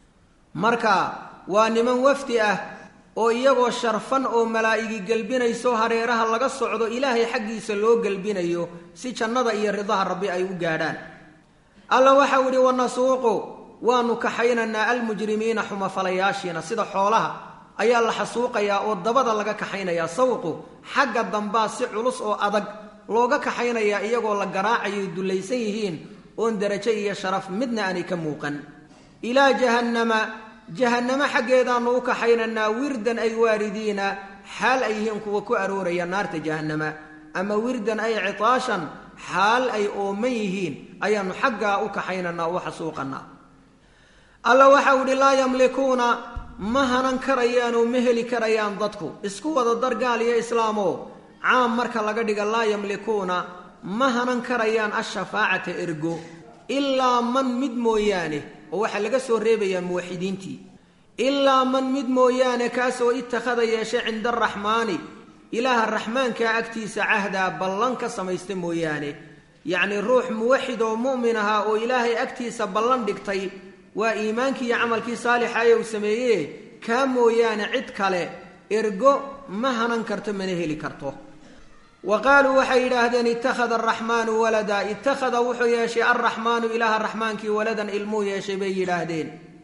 [SPEAKER 1] marka waa niman wafdi ah oo iyagoo sharfan oo malaa'igi gelbinayso hareeraha laga socdo ilaahay xaggiisa loo gelbinayo si jannada iyo ridaha rabbi ay u gaadhaan alla waxau idhi wanasuuqu waanu kaxaynaynaa almujrimiina xumafalayaashiina sida xoolaha ayaa la xasuuqayaa oo dabada laga kaxaynayaa sawqu xagga dambaa si culus oo adag looga kaxaynayaa iyagoo la garaacayo dullaysan yihiin oon derajo iyo sharaf midna aanay ka muuqan ilaa jahannama jahannamo xaggeedaanu u kaxaynaynaa wirdan ay waaridiina xaal ay yihiin kuwa ku arooraya naarta jahannama ama wirdan ay citaashan xaal ay ooman yihiin ayaanu xaggaa u kaxaynaynaa u xasuuqanaa alla waxau idhi laa yamlikuuna ma hanan karayaan oo ma heli karayaan dadku isku wada dar gaal iyo islaamoo caam marka laga dhiga laa yamlikuuna ma hanan karayaan ashafaacata ergo ilaa man mid mooyaane oo waxaa laga soo reebayaa muwaxidiintii ilaa man mid mooyaane kaasoo ittakhada yeeshay cinda araxmaani ilaaha raxmaankaa agtiisa cahdaa ballan ka samaysta mooyaane yacnii ruux muwaxid oo mu'min ahaa oo ilaahay agtiisa ballan dhigtay waa iimaankii iyo camalkii saalixa ee uu sameeye kaa mooyaane cid kale ergo ma hanan karto mana heli karto wa qaaluu waxay yidhaahdeen ittakhada araxmaanu walada ittakhada wuxuu yeeshay alraxmaanu ilaaha raxmaankii waladan ilmuu yeeshay bay yidhaahdeen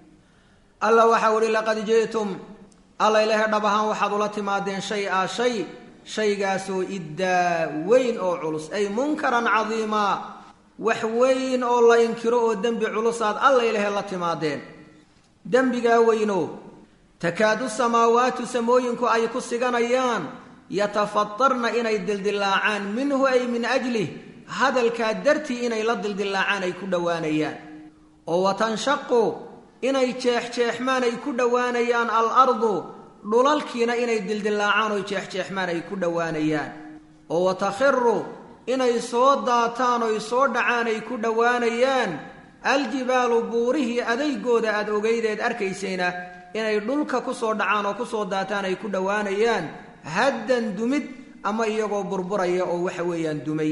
[SPEAKER 1] alla waxau ihi laqad ji'tum alla ilahe dhab ahaan waxaad ula timaadeen shay a shay shaygaasoo iddaa weyn oo culus ay munkaran cadiimaa wax weyn oo la inkiro oo dembi culusaad alla ilahe la timaadeen dembigaa weyno takaadu samaawaatu samooyinku ay ku siganayaan yatafatarna inay dildilaacaan minhu ay min ajlih hadalkaa dartii inay la dildilaacaan ay ku dhowaanayaan oo watanshaqu inay jeexjeexmaan ay ku dhowaanayaan alardu dhulalkiina inay dildilaacaan oo jeexjeexmaan ay ku dhowaanayaan oo watakhiru inay soo daataan oy soo dhacaan ay ku dhowaanayaan aljibaalu buurihii adaygooda aad ogaydeed arkaysayna inay dhulka ku soo dhacaan oo ku soo daataan ay ku dhowaanayaan haddan dumid ama iyagoo burburaya oo waxa weeyaan dumay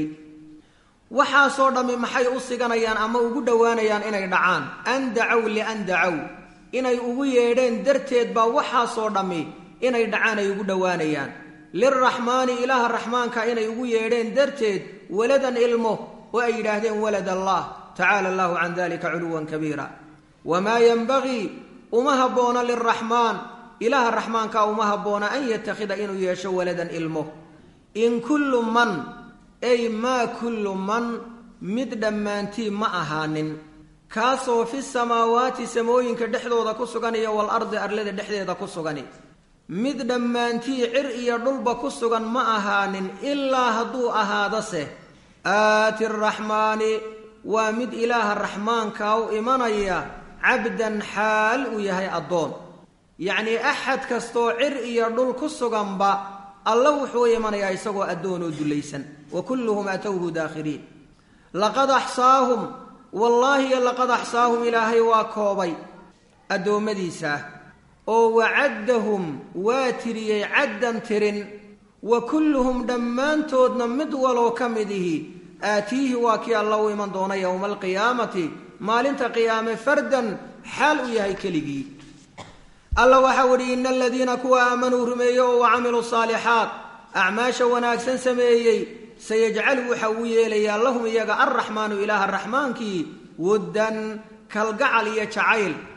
[SPEAKER 1] waxaasoo dhammi maxay u siganayaan ama ugu dhowaanayaan inay dhacaan an dacow lian dacow inay ugu yeedheen darteed baa waxaasoo dhammi inay dhacaan ay ugu dhowaanayaan lilraxmaani ilaaha raxmaanka inay ugu yeedheen darteed waladan ilmo oo ay yidhaahdeen walad allah tacaala allahu can dalika culuwan kabiira wamaa yenbagii uma habboona lilraxmaan ilaaha raxmaanka uma habboona an yatakhida inuu yeesho waladan ilmo in kullu man ay maa kullu man mid dhammaantii ma ahaanin kaasoo fi samaawaati samooyinka dhexdooda ku sugan iyo walardi arlada dhexdeeda ku sugani mid dhammaantii cir iyo dhulba ku sugan ma ahaanin ilaa hadduu ahaadase aati araxmaani waa mid ilaaha raxmaanka u imanaya cabdan xaal uu yahay addoon yacnii axad kastoo cir iyo dhul ku suganba alla wuxuu imanayaa isagoo addoon oo dullaysan wa kulluhum atowhu daakhiriin laqad axsaahum wallaahi laqad axsaahum ilaahay waa koobay addoommadiisa oo wacaddahum waa tiriyey caddan tirin wa kulluhum dhammaantoodna mid waloo ka mid ihi aatiihi waa kii alla u iman doona yowma alqiyaamati maalinta qiyaame fardan xaal u yahay keligii alla waxau idhi ina aladiina kuwa aamanuu rumeeyey oo wa camiluu saalixaat acmaasha wanaagsan sameeyey sayajcalu waxa uu yeelayaa lahum iyaga alraxmaanu ilaaha raxmaankii wuddan kalgacal iyo jacayl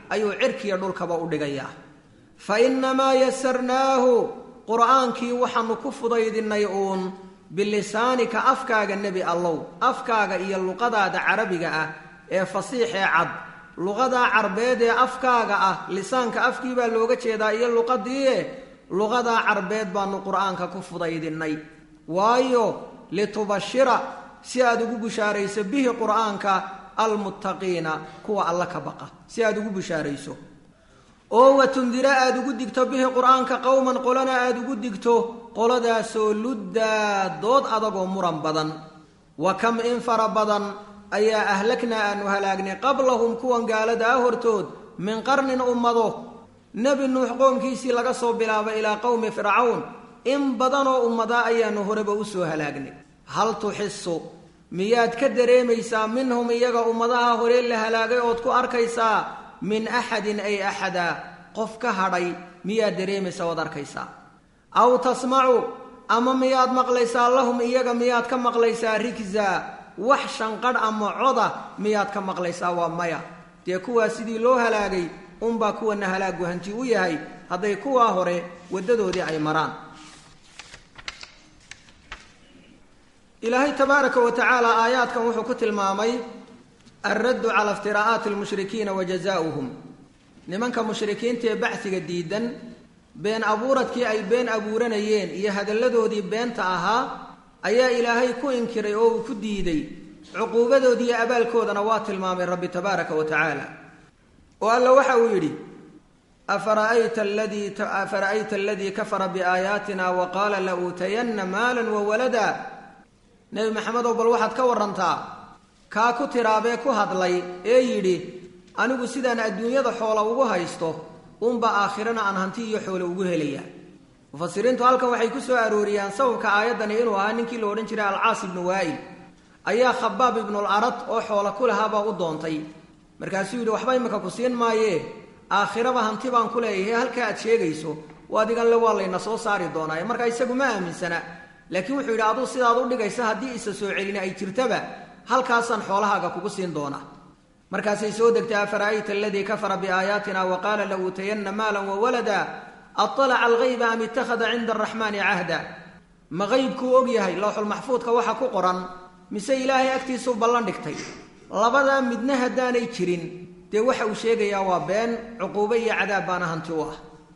[SPEAKER 1] ayuu cirkiya dhulkaba u dhigayaa fa innamaa yasarnaahu qur'aankii waxaanu ku fudaydinay uun bilisaanika afkaaga nebi allow afkaaga iyo luqadaada carabiga ah ee fasiixee cad luqadaa carbeed ee afkaaga ah lisaanka afkii baa looga jeedaa iyo luqadiie luqadaa carbeed baanu qur'aanka ku fudaydinay waayo litubashira si aad ugu bushaarayso bihi qur'aanka almuttaqiina kuwa alla ka baqa si aad ugu bushaarayso oo watundira aada ugu digto bihi qur'aanka qowman qolana aada ugu digto qoladaasoo luddaa dood adagoo muran badan wa kam in fara badan ayaa ahlagnaa aanu halaagnay qablahum kuwan gaalada ah hortood min qarnin ummado nebi nuux qoomkiisii laga soo bilaabo ilaa qowmi fircawn in badanoo ummadaa ayaanu horeba usoo halaagnay hal tuxisu miyaad ka dareemaysaa minhum iyaga ummadaha hore la halaagay ood ku arkaysaa min axadin ay axada qof ka hadhay miyaad dareemaysaa ood arkaysaa aw tasmacu ama miyaad maqlaysaa lahum iyaga miyaad ka maqlaysaa rigza wax shanqadh ama coda miyaad ka maqlaysaa waa maya dee kuwaa sidii loo halaagay unbaa kuwana halaagu hanti u yahay hadday kuwaa hore waddadoodii ay maraan ilaahay tabaaraka wa tacaala aayaadkan wuxuu ku tilmaamay alraddu cala iftiraa'aati almushrikiina wa jazaa'uhum nimanka mushrikiinta ee bacsiga diidan been abuuradkii ay been abuuranayeen iyo hadalladoodii beenta ahaa ayaa ilaahay ku inkiray oo uu ku diiday cuquubadoodiiyo abaalkoodana waa tilmaamay rabbi tabaaraka wa tacaala oo alla waxa uu yidhi afara'ayta aladii afara'ayta aladii kafara biaayaatina wa qaala la uutayanna maalan wa walada nebi maxamedow bal waxaad ka warantaa kaa ku tiraabee ku hadlay ee yidhi anigu sidaan adduunyada xoola ugu haysto unba aakhirana aan hanti iyo xoolo ugu helaya mufasiriintu halkan waxay ku soo arooriyaan sababka aayaddani inuu ahaa ninkii la odhan jiray alcaas ibnu waa'il ayaa khabaab ibnul arad oo xoola ku lahaabaa u doontay markaasuu yidhi waxba imika ku siin maayee aakhiraba hanti baan ku leeyahay halkaa aad sheegayso adigan le waa layna soo saari doonaaye markaa isagu ma aaminsana laakiin wuxuu yidhi aduu sidaad u dhigaysa haddii isa soo celini ay jirtaba halkaasaan xoolahaaga kugu siin doonaa markaasay soo degtay afara'ayta aladii kafara biaayaatina wa qaala la uutayanna maalan wa walada aalaca algayba am ittakhada cinda araxmaani cahda ma qaybkuu og yahay lowxulmaxfuudka waxa ku qoran mise ilaahay agtiisuu ballan dhigtay labadaa midna haddaanay jirin dee waxa uu sheegayaa waa been cuquubo iyo cadaab baana hanti u ah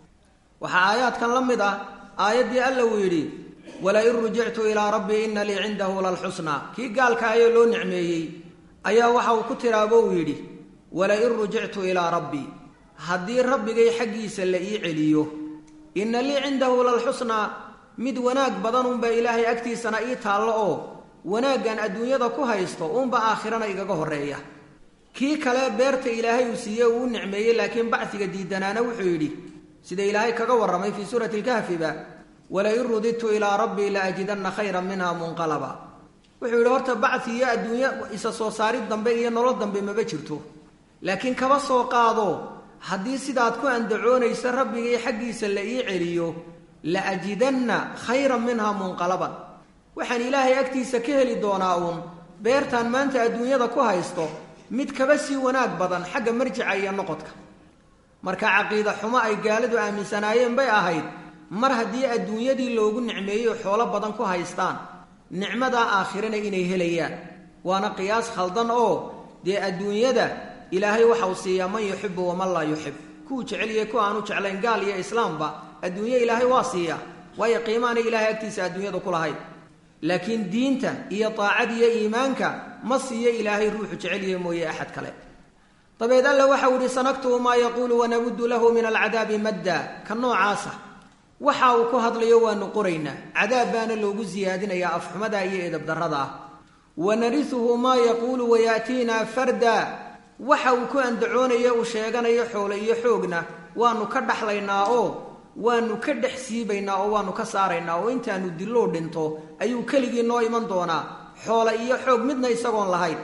[SPEAKER 1] waxaa aayaadkan la mid ah aayaddii alla uu yidhi walain rujictu ilaa rabbii ina lii cindahu lalxusnaa kii gaalka ayoo loo nicmeeyey ayaa waxa uu ku tiraabo uu yidhi walain rujictu ilaa rabbii haddii rabbigay xaggiisa la ii celiyo inna lii cindahu lalxusnaa mid wanaag badan unbaa ilaahay agtiisana ii taallo oo wanaaggan adduunyada ku haysto uunba aakhirana igaga horreeya kii kale beerta ilaahay uu siiyey uu u nicmeeyey laakiin bacsiga diidanaana wuxuu yidhi sida ilaahay kaga warramay fii suurati lkahfiba walain rudidtu ilaa rabbii la ajidanna khayran minha munqalaba wuxuu yidhi horta bacsi iyo adduunyo isa soo saarid dambe iyo nolol dambe maba jirto laakiin kaba soo qaado haddii sidaad ku andacoonaysa rabbigay xaggiisa la ii celiyo la ajidanna khayran minha munqalaban waxaan ilaahay agtiisa ka heli doonaa uun beertaan maanta adduunyada ku haysto mid kaba sii wanaag badan xagga marjica iyo noqodka marka caqiida xumo ay gaaladu aaminsanaayeen bay ahayd mar haddii adduunyadii loogu nicmeeyo xoolo badan ku haystaan nicmadaa aakhirana inay helayaan waana qiyaas khaldan oo dee adduunyada ilaahay waxa uu siiyaa man yuxibu waman laa yuxib kuwuu jeceliye ku aanu jeclayn gaal iyo islaamba adduunye ilaahay waa siiyaa waayo qiimaana ilaahay agtiisa adduunyada ku lahayd laakiin diinta iyo daacada iyo iimaanka ma siiyo ilaahay ruuxu jeceliye mooye axad kale dabeed alla waxau ihi sanaktubu maa yaquulu wanamuddu lahu min alcadaabi madda ka noocaasa waxa uu ku hadlayo waanu qoraynaa cadaab baana loogu siyaadinayaa afxumada iyo edabdarrada ah wanarisuhu maa yaquulu wayaatiinaa farda waxa uu ku andacoonayo uu sheeganayo xoole iyo xoogna waanu ka dhaxlaynaa oo waanu ka dhex siibaynaa oo waanu ka saaraynaa oo intaanu dilloo dhinto ayuu keligii noo iman doonaa xoole iyo xoog midna isagoon lahayn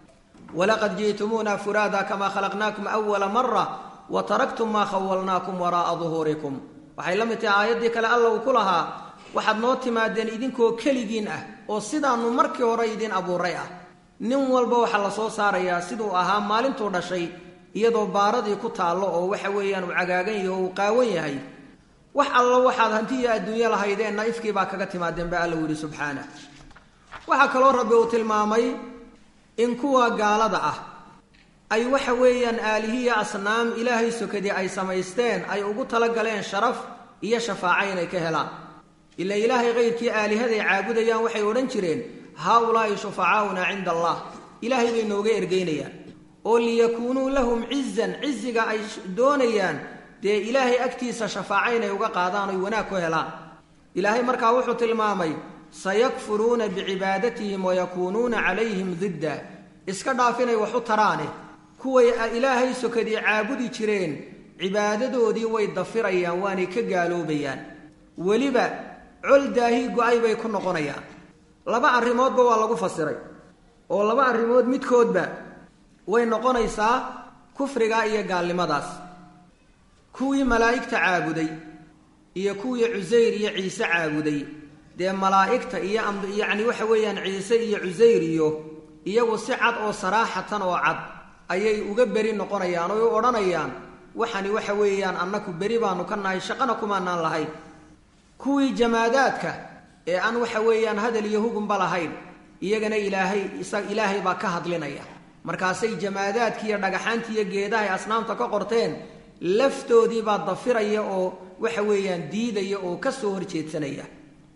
[SPEAKER 1] walaqad ji'tumuuna furaada kamaa khalaqnaakum awala mara wa taraktum maa khawalnaakum waraa'a duhuurikum waxay la mid tahay aayaddii kale alla uu ku lahaa waxaad noo timaadeen idinkoo keligiin ah oo sidaannu markii hore idin abuuray ah nin walba waxaa la soo saarayaa siduu ahaa maalintuu dhashay iyadoo baaradii ku taallo oo waxa weeyaan uu cagaagan yahay oo uu qaawan yahay wax allo waxaad hantiiyo adduunyo lahaydeenna ifkii baa kaga timaadeen ba alla yidhi subxaanah waxaa kaloo rabbi uu tilmaamay in kuwa gaalada ah ay waxa weeyaan aalihiya asnaam ilaahay sokadii ay samaysteen ay ugu talagaleen sharaf iyo shafaaco inay ka helaan ila ilaahay kayrkii aalihaday caabudayaan waxay odhan jireen haa-ulaa'i shufacaauna cinda allah ilaahay bay nooga ergeynayaan oo liyakuunuu lahum cizan ciziga ay doonayaan dee ilaahay agtiisa shafaaco inay uga qaadaan oy wanaag ku helaan ilaahay markaa wuxuu tilmaamay sayakfuruuna bicibaadatihim wayakuunuuna calayhim didda iska dhaaf inay wax u taraane kuway ilaahay sokadii caabudi jireen cibaadadoodii way dafirayaan waanay ka gaaloobayaan weliba col daahi go-ay bay ku noqonayaan laba arrimoodba waa lagu fasiray oo laba arrimood midkoodba way noqonaysaa kufriga iyo gaalnimadaas kuwii malaa'igta caabuday iyo kuwii cusayr iyo ciise caabuday dee malaa'igta iyo yacni waxa weeyaan ciise iyo cusayr iyo iyagu si cad oo saraaxatan oo cad ayay uga beri noqonayaan oy u odhanayaan waxani waxa weeyaan annaku beri baanu ka nahay shaqana kumaanaan lahayn kuwii jamaadaadka ee aan waxa weeyaan hadal iyo hugunba lahayn iyagana ilaahay isa ilaahay baa ka hadlinaya markaasay jamaadaadki iyo dhagaxaanti iyo geedahay asnaamta ka qorteen laftoodii baa dafiraya oo waxa weeyaan diidaya oo ka soo horjeedsanaya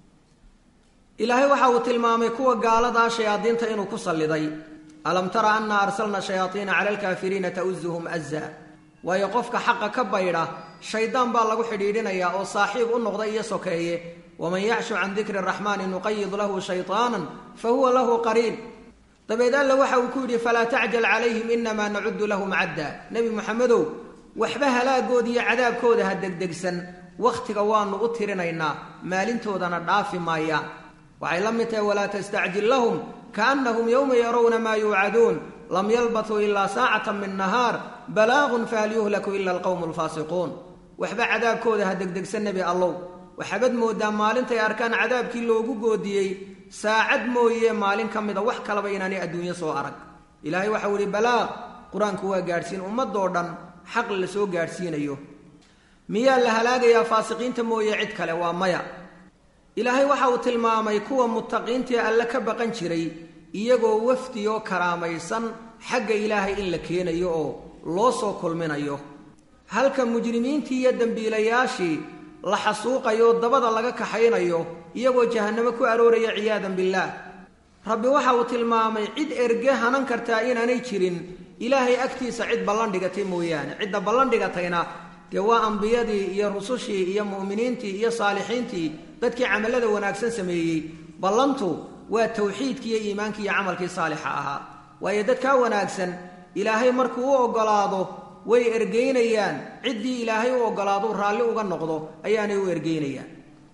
[SPEAKER 1] ilaahay waxa uu tilmaamay kuwa gaaladaa shayaadiinta inuu ku salliday alam tara anna arsalna shayaaiina cala alkaafiriina ta'uzuhum aza waayo qofka xaqa ka baydha shaydaan baa lagu xidhiidhinayaa oo saaxiib u noqda iyo sokeeye waman yacshu can dikri raxmaani nuqayid lahu shayطaanan fa huwa lahu qariin dabeed alla waxa uu ku yidhi falaa tacjal calayhim inamaa nacudu lahum cadda nebi moxamedow waxba halaagooda iyo cadaabkooda ha degdegsan wakhtiga waanu u tirinaynaa maalintoodana dhaafi maayaan waxay la mid tahay walaa tastacjil lahum kaannahum yowma yarawna maa yuucaduun lam yalbatuu ilaa saacata min nahaar balaagun fahal yuhlaku ila alqowmu alfaasiquun waxba cadaabkooda ha degdegsan nebi allow waxaabad moodaa maalintay arkaan cadaabkii loogu goodiyey saacad mooye maalin ka mida wax kalaba inaanay adduunyo soo arag ilaahay waxau ihi balaaq qur-aanku waa gaadhsiin ummadoo dhan xaq la soo gaadhsiinayo miyaa la halaagayaa faasiqiinta mooye cid kale waa maya ilaahay waxa uu tilmaamay kuwa muttaqiintii alle ka baqan jiray iyagoo wafdi oo karaamaysan xagga ilaahay in la keenayo oo loo soo kulminayo halka mujrimiintii iyo dembiilayaashii la xasuuqayo dabada laga kaxaynayo iyagoo jahannamo ku arooraya ciyaadan billaah rabbi waxa uu tilmaamay cid erge hanan kartaa inaanay jirin ilaahay agtiisa cid ballan dhigatay mooyaane cidda ballan dhigatayna dee waa ambiyadii iyo rusushii iyo mu'miniintii iyo saalixiintii dadkii camallada wanaagsan sameeyey ballantu waa tawxiidkii iyo iimaankii iyo camalkii saalixa ahaa waayo dadkaa wanaagsan ilaahay markuu u oggolaado way ergeynayaan ciddii ilaahay u oggolaado raalli uga noqdo ayaanay u ergeynayaan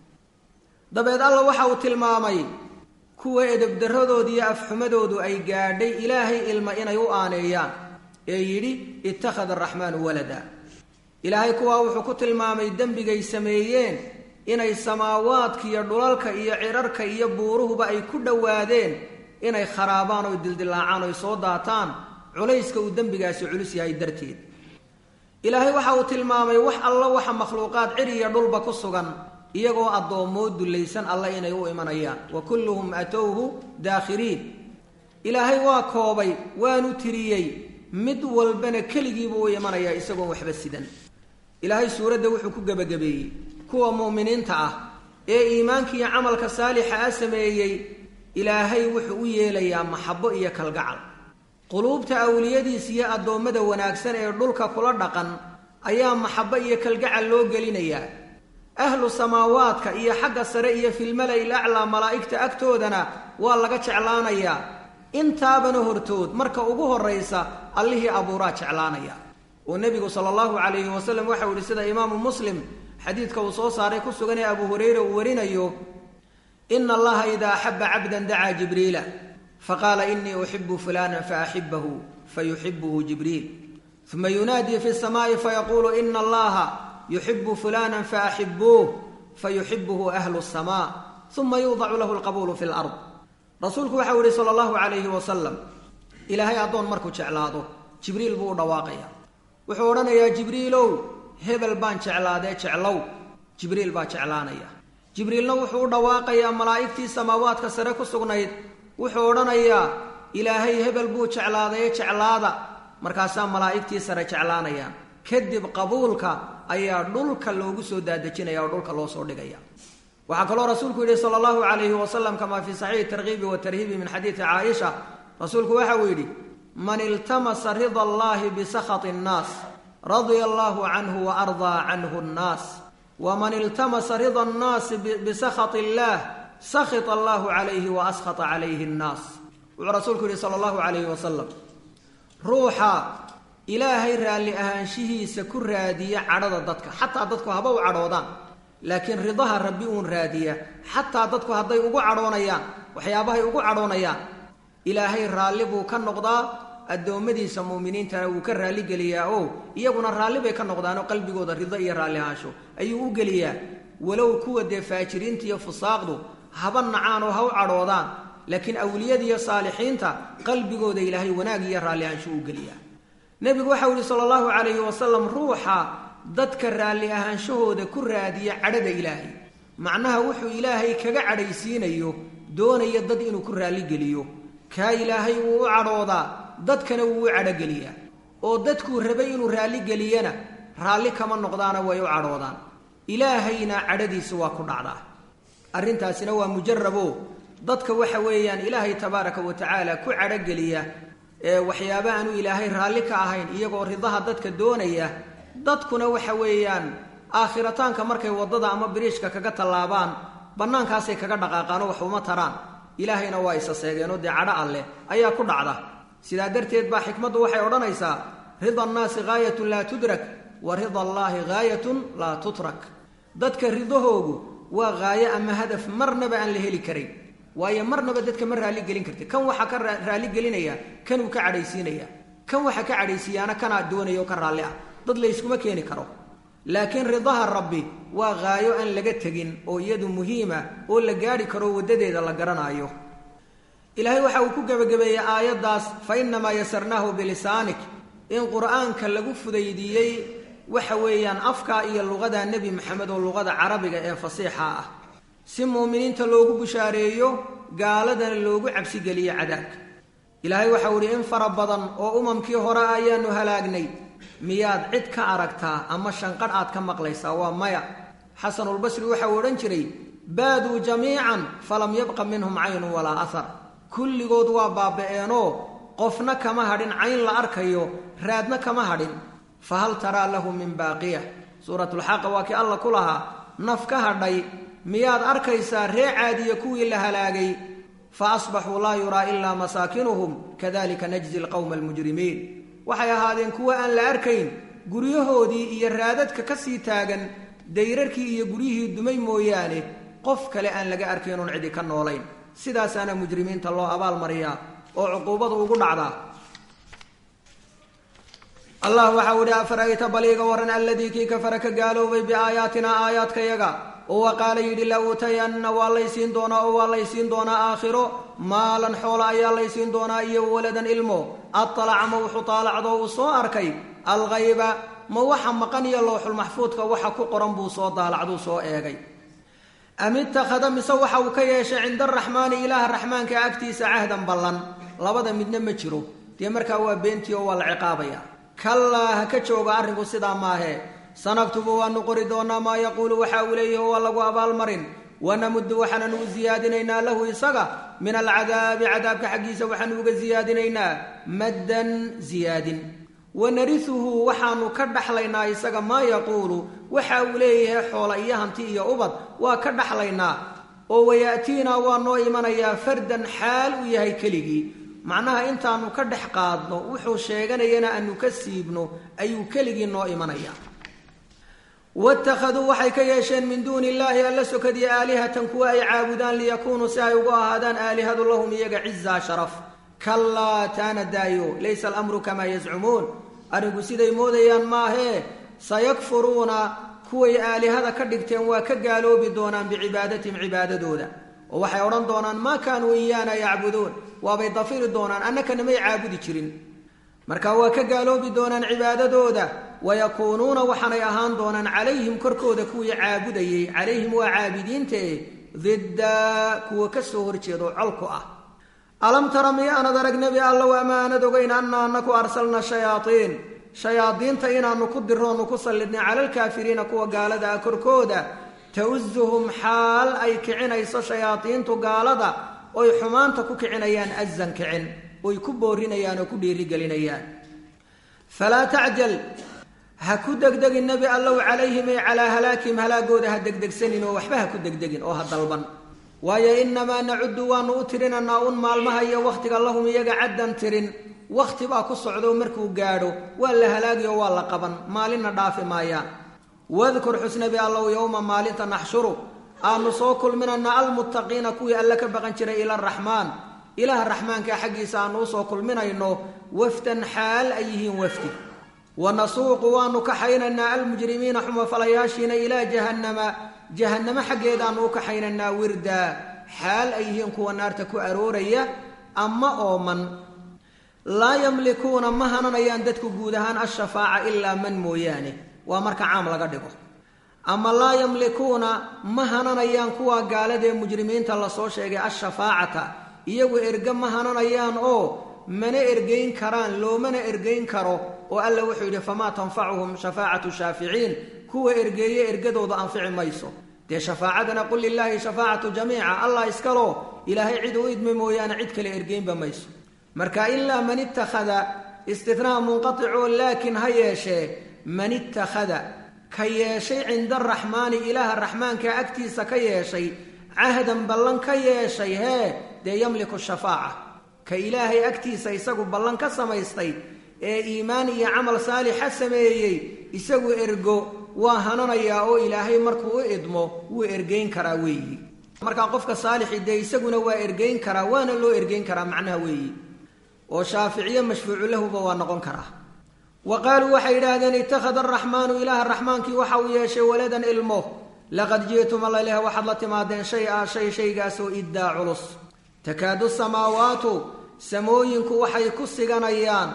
[SPEAKER 1] dabeed alla waxa uu tilmaamay kuwa edebdarradooda iyo afxumadoodu ay gaadhay ilaahay ilma inay u aaneeyaan ee yidhi ittakhada araxmaanu walada ilaahay kuwaa wuxuu ku tilmaamay dembigay sameeyeen inay samaawaadka iyo dhulalka iyo cirarka iyo buuruhuba ay ku dhowaadeen inay kharaabaan oy dildilaacaan oy soo daataan culayska uu dembigaasi culus yahay darteed ilaahay waxa uu tilmaamay wax alla waxa makhluuqaad cir iyo dhulba ku sugan iyagoo addoommoo dullaysan alla inay u imanayaan wa kulluhum atowhu daakhiriin ilaahay waa koobay waanu tiriyey mid walbana keligiibuu u imanayaa isagoon waxba sidan ilaahay suuradda wuxuu ku gebagabeeyey kuwa mu'miniinta ah ee iimaanka iyo camalka saalixa ah sameeyey ilaahay wuxuu u yeelayaa maxabbo iyo kalgacal quluubta awliyadiis iyo addoommada wanaagsan ee dhulka kula dhaqan ayaa maxabbo iyo kalgacal loo gelinayaa ahlu samaawaadka iyo xagga sare iyo filmala-il aclaa malaa'igta agtoodana waa laga jeclaanayaa intaabana hortood marka ugu horraysa allihii abuuraa jeclaanaya oo nebigu sala allahu calayhi wasalam waxau yihi sida imaamu muslim xadiidka uu soo saaray ku sugan ee abu hurayra uu warinayo ina allaha idaa axaba cabdan dacaa jibriila faqaala inii uxibu fulana faaxibahu fayuxibuhu jibriil uma yunaadii fi samaa'i fayaquulu ina allaha yuxibu fulana faaxibuuh fayuxibuhu ahlu samaa uma yuudacu lahu lqabuulu fi lard rasuulku waxau yihi sala allahu calayhi wasalam ilaahay addoon markuu jeclaado jibriil buu u dhawaaqaya wuxuu odhanayaa jibriilow hebel baan jeclaadee jeclow jibriil baa jeclaanaya jibriilna wuxuu u dhawaaqayaa malaa'igtii samaawaadka sare ku sugnayd wuxuu odhanayaa ilaahay hebel buu jeclaadaye jeclaada markaasaa malaa'igtii sare jeclaanayaan kadib qabuulka ayaa dhulka loogu soo daadejinaya oo dhulka loo soo dhigaya waxaa kaloo rasuulku yidhi sala allahu calayhi wasalam kamaa fii saxiixi tarkiibi watarhiibi min xadiidi caaisha rasuulku waxa uu yidhi man iltamasa rida allahi bisakhati nnaas radia allahu canhu wa ardaa canhu nnaas waman iltamasa rida annaasi bisakhati illaah sakhita allahu calayhi wa askhata calayhi nnaas wuxuu rasuulku yidhi sala allahu calayhi wasalam ruuxa ilaahay raalli ahaanshihiisa ku raadiya cadhada dadka xataa dadku haba u cadhoodaan laakiin ridaha rabbi uun raadiya xataa dadku hadday ugu cadhoonayaan waxyaabahay ugu cadhoonayaan ilaahay raalli buu ka noqdaa addoommadiisa muuminiintana wuu ka raalligeliyaa oo iyaguna raalli bay ka noqdaanoo qalbigooda rido iyo raalli ahaansho ayuu u geliyaa walow kuwa dee faajiriinta iyo fusaaqdu haba nacaan oo ha u cadhoodaan laakiin awliyada iyo saalixiinta qalbigooda ilaahay wanaag iyo raalli ahaansho u geliyaa nebigu waxau yihi sala allahu calayhi wasalam ruuxa dadka raalli ahaanshahooda ku raadiya cadhada ilaahay macnaha wuxuu ilaahay kaga cadhaysiinayo doonaya dad inuu ku raalligeliyo kaa ilaahay wuu u cadhoodaa dadkana wuu u cadhogeliyaa oo dadkuu rabay inuu raalligeliyana raalli kama noqdaana way u cadhoodaan ilaahayna cadhadiisa waa ku dhacdaa arrintaasina waa mujarabo dadka waxa weeyaan ilaahay tabaaraka wa tacaala ku cadhogeliya ee waxyaaba aanu ilaahay raalli ka ahayn iyagoo ridaha dadka doonaya dadkuna waxa weeyaan aakhirataanka markay waddada ama biriishka kaga tallaabaan bannaankaasay kaga dhaqaaqaanoo wax uma taraan ilaahayna waa isa seegeenoo dee cadho alleh ayaa ku dhacda sidaa darteed baa xikmaddu waxay odhanaysaa rida annaasi gaayatun laa tudrak wa rida allaahi gaayatun laa tutrak dadka ridahoogu waa gaayo ama hadaf marnaba aan la heli karayn waayo marnaba dadka ma raalligelin karti kan waxaa ka raalligelinaya kanuu ka cadhaysiinaya kan waxa ka cadhaysiiyaana kanaa doonaya oo ka raalli ah dad layskuma keeni karo laakiin ridaha rabbi waa gaayo aan laga tegin oo iyadu muhiima oo la gaadhi karo waddadeeda la garanaayo ilaahay waxa uu ku gebagabeeyey aayaddaas fa innamaa yasarnaahu bilisaanik in qur'aanka lagu fudaydiiyey waxa weeyaan afka iyo luqada nebi maxamed oo luqada carabiga ee fasiixa ah si muuminiinta loogu bushaareeyo gaaladana loogu cabsigeliyo cadaabka ilaahay waxau idhi in fara badan oo umamkii hore ayaanu halaagnay miyaad cid ka aragtaa ama shanqadh aad ka maqlaysaa waa maya xasanulbasri waxa uu odhan jiray baaduu jamiican falam yabqa minhum caynun walaa ahar kulligood waa baaba'eenoo qofna kama hadhin cayn la arkayo raadna kama hadhin fa hal taraa lahu min baaqiya suuratulxaqa waa kii alla ku lahaa naf ka hadhay miyaad arkaysaa ree caadiya kuwii la halaagay fa asbaxuu laa yuraa ilaa masaakinuhum kadalika najzi alqowma almujrimiin waxay ahaadeen kuwa aan la arkayn guryahoodii iyo raadadka ka sii taagan dayrarkii iyo guryihii dumay mooyaane qof kale aan laga arkayn oon cidi ka noolayn sidaasaana mujrimiinta loo abaalmariyaa oo cuquubadu ugu dhacdaa allah waxau idhi afara'ayta baliiga waran alladii kii kafara ka gaaloobay biaayaatinaa aayaadkayaga oo wa qaala yidhi la uutayanna waa laysiin doonaa oo waa laysiin doonaa aakhiro maalan xoola ayaa laysiin doonaa iyo waladan ilmo adalaca ma wuxuu taalacdo uu soo arkay alghayba ma waxa maqan iyo lowxulmaxfuudka waxa ku qoran buu soo daalacduu soo eegay am ittakhada mise waxa uu ka yeeshay cinda araxmaani ilaaha raxmaanka agtiisa cahdan ballan labada midna ma jiro dee markaa waa beentii oo waa la ciqaabaya kallaa ha ka jooga arrinku sidaa maahe sanaktubu waanu qori doonaa maa yaquulu waxa uu leeyahi waa lagu abaalmarin wanamuddu waxaananu u siyaadinaynaa lahu isaga min alcadaabi cadaabka xaggiisa waxaanu uga siyaadinaynaa maddan siyaadin wanarihuhu waxaanu ka dhaxlaynaa isaga maa yaquulu waxa uu leeyahay xoola iyo hanti iyo ubad waa ka dhaxlaynaa oo wayaatiinaa waa noo imanayaa fardan xaal uu yahay keligii macnaha intaanu ka dhex qaadno wuxuu sheeganayana aanu ka siibno ayuu keligii noo imanayaa waittakhaduu waxay ka yeesheen min duuni illaahi alla sokadiya aalihatan kuwa ay caabudaan liyakuunuu si ay ugu ahaadaan aalihadu lahum iyaga cizaa sharaf kallaa taana daayo laysa alamru kamaa yazcumuun arrinku siday moodayaan maahee sayakfuruuna kuway aalihada ka dhigteen waa ka gaaloobi doonaan bicibaadatihim cibaadadooda oo waxay odhan doonaan maa kaanuu iyaana yacbuduun waabay dafiri doonaan annakana may caabudi jirin marka waa ka gaaloobi doonaan cibaadadooda wayakuunuuna waxaanay ahaan doonaan calayhim korkooda kuwii caabudayey calayhim waa caabidiintae didda kuwa ka soo horjeedo colku ah alam tara miyaanad arag nebi allow ama aanad ogeyn anna anaku arsalna shayaaiin shayaadiinta inaanu ku diroonu ku sallidnay cala alkaafiriina kuwa gaalada ah korkooda tausuhum xaal ay kicinayso shayaadiintu gaalada oy xumaanta ku kicinayaan azan kicin oy ku boorinayaan oo ku dhiirigelinayaan falaa tacjal ha ku degdegin nebi allow calayhim ay calaa halaakihim halaagooda ha degdegsanin oo waxba ha ku degdegin oo ha dalban waayo inamaa nacudu waanu u tirinanaa un maalmaha iyo wakhtiga lahum iyaga caddan tirin wakhti baa ku socdo markuu gaadho waa la halaagi oo waa la qaban maalinna dhaafi maayaan wadkur xusnabi allow yowma maalinta naxshuru aanu soo kulminana almuttaqiina kuwii alle ka baqan jiray ila araxmaan ilaah raxmaanka xaggiisa aanu usoo kulminayno wafdan xaal ay yihiin wafdi wanasuuqu waanu kaxaynaynaa almujrimiina xumafalayaashiina ilaa jahannama jahannamo xaggeedaanu u kaxaynaynaa wirdaa xaal ay yihiin kuwa naarta ku arooraya ama ooman laa yamlikuuna ma hananayaan dadku guud ahaan ashafaaca ilaa man mooyaane waa marka caam laga dhigo ama laa yamlikuuna ma hananayaan kuwa gaaladee mujrimiinta lasoo sheegay ashafaacata iyagu erge ma hananayaan oo mana ergeyn karaan loomana ergeyn karo oo alla wuxuu yidhi famaa tanfacuhum shafaacatu shaaficiin kuwa ergeeye ergadooda anfici mayso dee shafaacadana qul lilaahi shafaacatu jamiica allah iskalo ilaahay cid u idmi mooyaane cid kale ergeynba mayso marka ilaa man ittakhada istinaa munqatico laakiin ha yeeshee man ittakhada ka yeeshay cinda araxmaani ilaaha raxmaanka agtiisa ka yeeshay cahdan ballan ka yeeshay hee dee yamliku shafaaca ka ilaahay agtiisa isagu ballan ka samaystay ee iimaan iyo camal saalixa sameeyey isagu ergo waa hananayaa oo ilaahay markuu u idmo wuu ergeyn karaa weeyi markaa qofka saalixi dee isaguna waa ergeyn karaa waana loo ergeyn karaa macnaha weeyi oo shaaficiye mashfuucu lahuba waa noqon karaa wa qaaluu waxay yidhaahdeen ittakhada araxmaanu ilaaha raxmaankii waxa uu yeeshay waladan ilmo laqad ji'tum allaleh waxaad la timaadeen shay a shay shaygaasoo iddaa culus takaadu samaawaatu samooyinku waxay ku siganayaan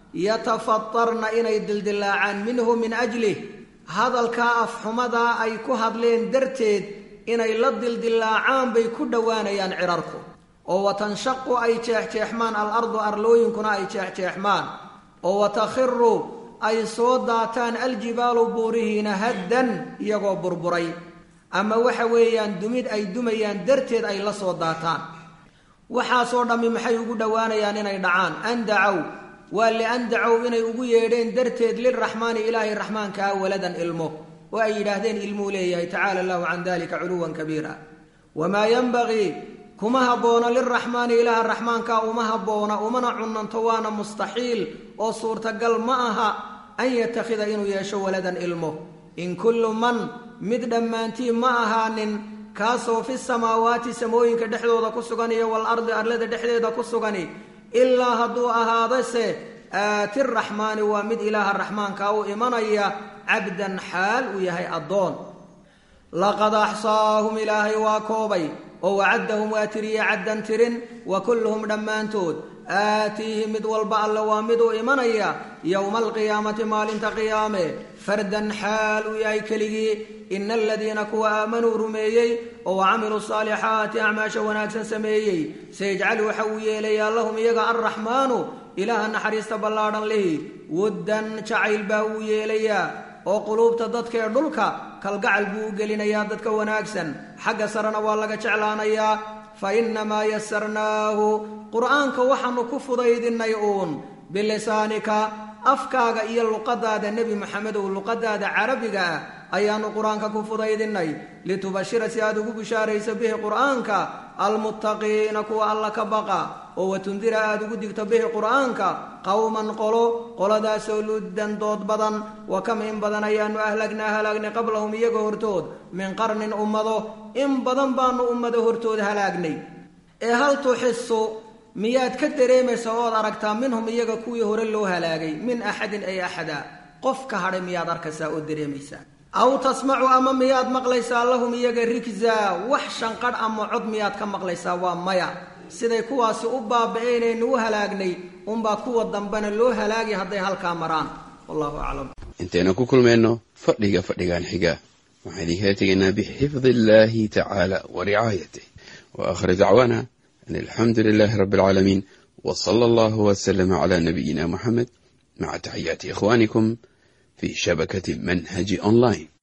[SPEAKER 1] yatafatarna inay dildilaacaan minhu min ajlih hadalkaa afxumadaa ay ku hadleen darteed inay la dildilaacaan bay ku dhowaanayaan cirarku oo watanshaqu ay jeexjeexmaan alardu arlooyinkuna ay jeexjeexmaan oo watakhiru ay soo daataan aljibaalu buurihiina haddan iyagoo burburay ama waxa weeyaan dumid ay dumayaan darteed ay la soo daataan waxaasoo dhammi maxay ugu dhowaanayaan inay dhacaan an dacow waa lian dacow inay ugu yeedheen darteed liraxmaani ilaahay raxmaankaa waladan ilmo oo ay yidhaahdeen ilmuu leeyahay tacaala allahu can dalika culuwan kabiira wamaa yanbagii kuma habboona liraxmaani ilaaha raxmaankaa uma habboona umana cunanto waana mustaxiil oo suurtagal ma aha an yatakhida inuu yeesho waladan ilmo in kullu man mid dhammaantii ma ahaanin kaasoo fi samaawaati samooyinka dhexdooda ku sugan iyo walardi arlada dhexdeeda ku sugani ilaa hadduu ahaadase aati raxmaani waa mid ilaaha raxmaankaa u imanaya cabdan xaal uu yahay addoon laqad axsaahum ilaahay waa koobay oo wacaddahum waa tiriye caddan tirin wa kulluhum dhammaantood aatiihi mid walba alle waa mid uu imanaya yowma alqiyaamati maalinta qiyaame fardan xaal uu yahay keligii ina aladiina kuwa aamanuu rumeeyey oo wacamiluu saalixaati acmaasha wanaagsan sameeyey sayajcal waxa uu yeelayaa lahum iyaga alraxmaanu ilaaha naxariista ballaadhan lihi wuddan jacayl baa uu yeelayaa oo quluubta dadkaee dhulka kalgacal buu u gelinayaa dadka wanaagsan xagga sarena waa laga jeclaanayaa fa innamaa yasarnaahu qur'aanka waxaanu ku fudaydinay uun bilisaanika afkaaga iyo luqadaada nebi moxamedow luqadaada carabiga ah ayaanu qur-aanka ku fudaydinay litubashira si aad ugu bishaarayso bihi qur'aanka almuttaqiina kuwa alla ka baqa oo watundira aad ugu digto bihi qur'aanka qowman qolo qoladaasoo luddan dood badan wa kam in badan ayaanu ahlagnaa halaagnay qablahum iyaga hortood min qarnin ummado in badan baanu ummado hortood halaagnay ee hal tuxisu miyaad ka dareemaysa ood aragtaa minhum iyaga kuwii hore loo halaagay min axadin ay axada qof ka hadhay miyaad arkaysaa oo dareemaysaa aw tasmacu ama miyaad maqlaysaa lahum iyaga rigza wax shanqadh ama cod miyaad ka maqlaysaa waa maya siday kuwaasi u baaba-eenaynu u halaagnay unbaa kuwa dambena loo halaagi hadday halkaa maraan wallahu aclam
[SPEAKER 2] intaynu ku kulmayno fadhiga fadhigan xiga waxaan idinkala tegaynaa bixifdi illahi tacaala wa ricaayatih wa aakhir dacwaana an alxamdu lilahi rabbi alcaalamiin w sala allahu wslama cla nabiyina muxamed maca taxiyaati ikhwanikum fi shabakati manhaji online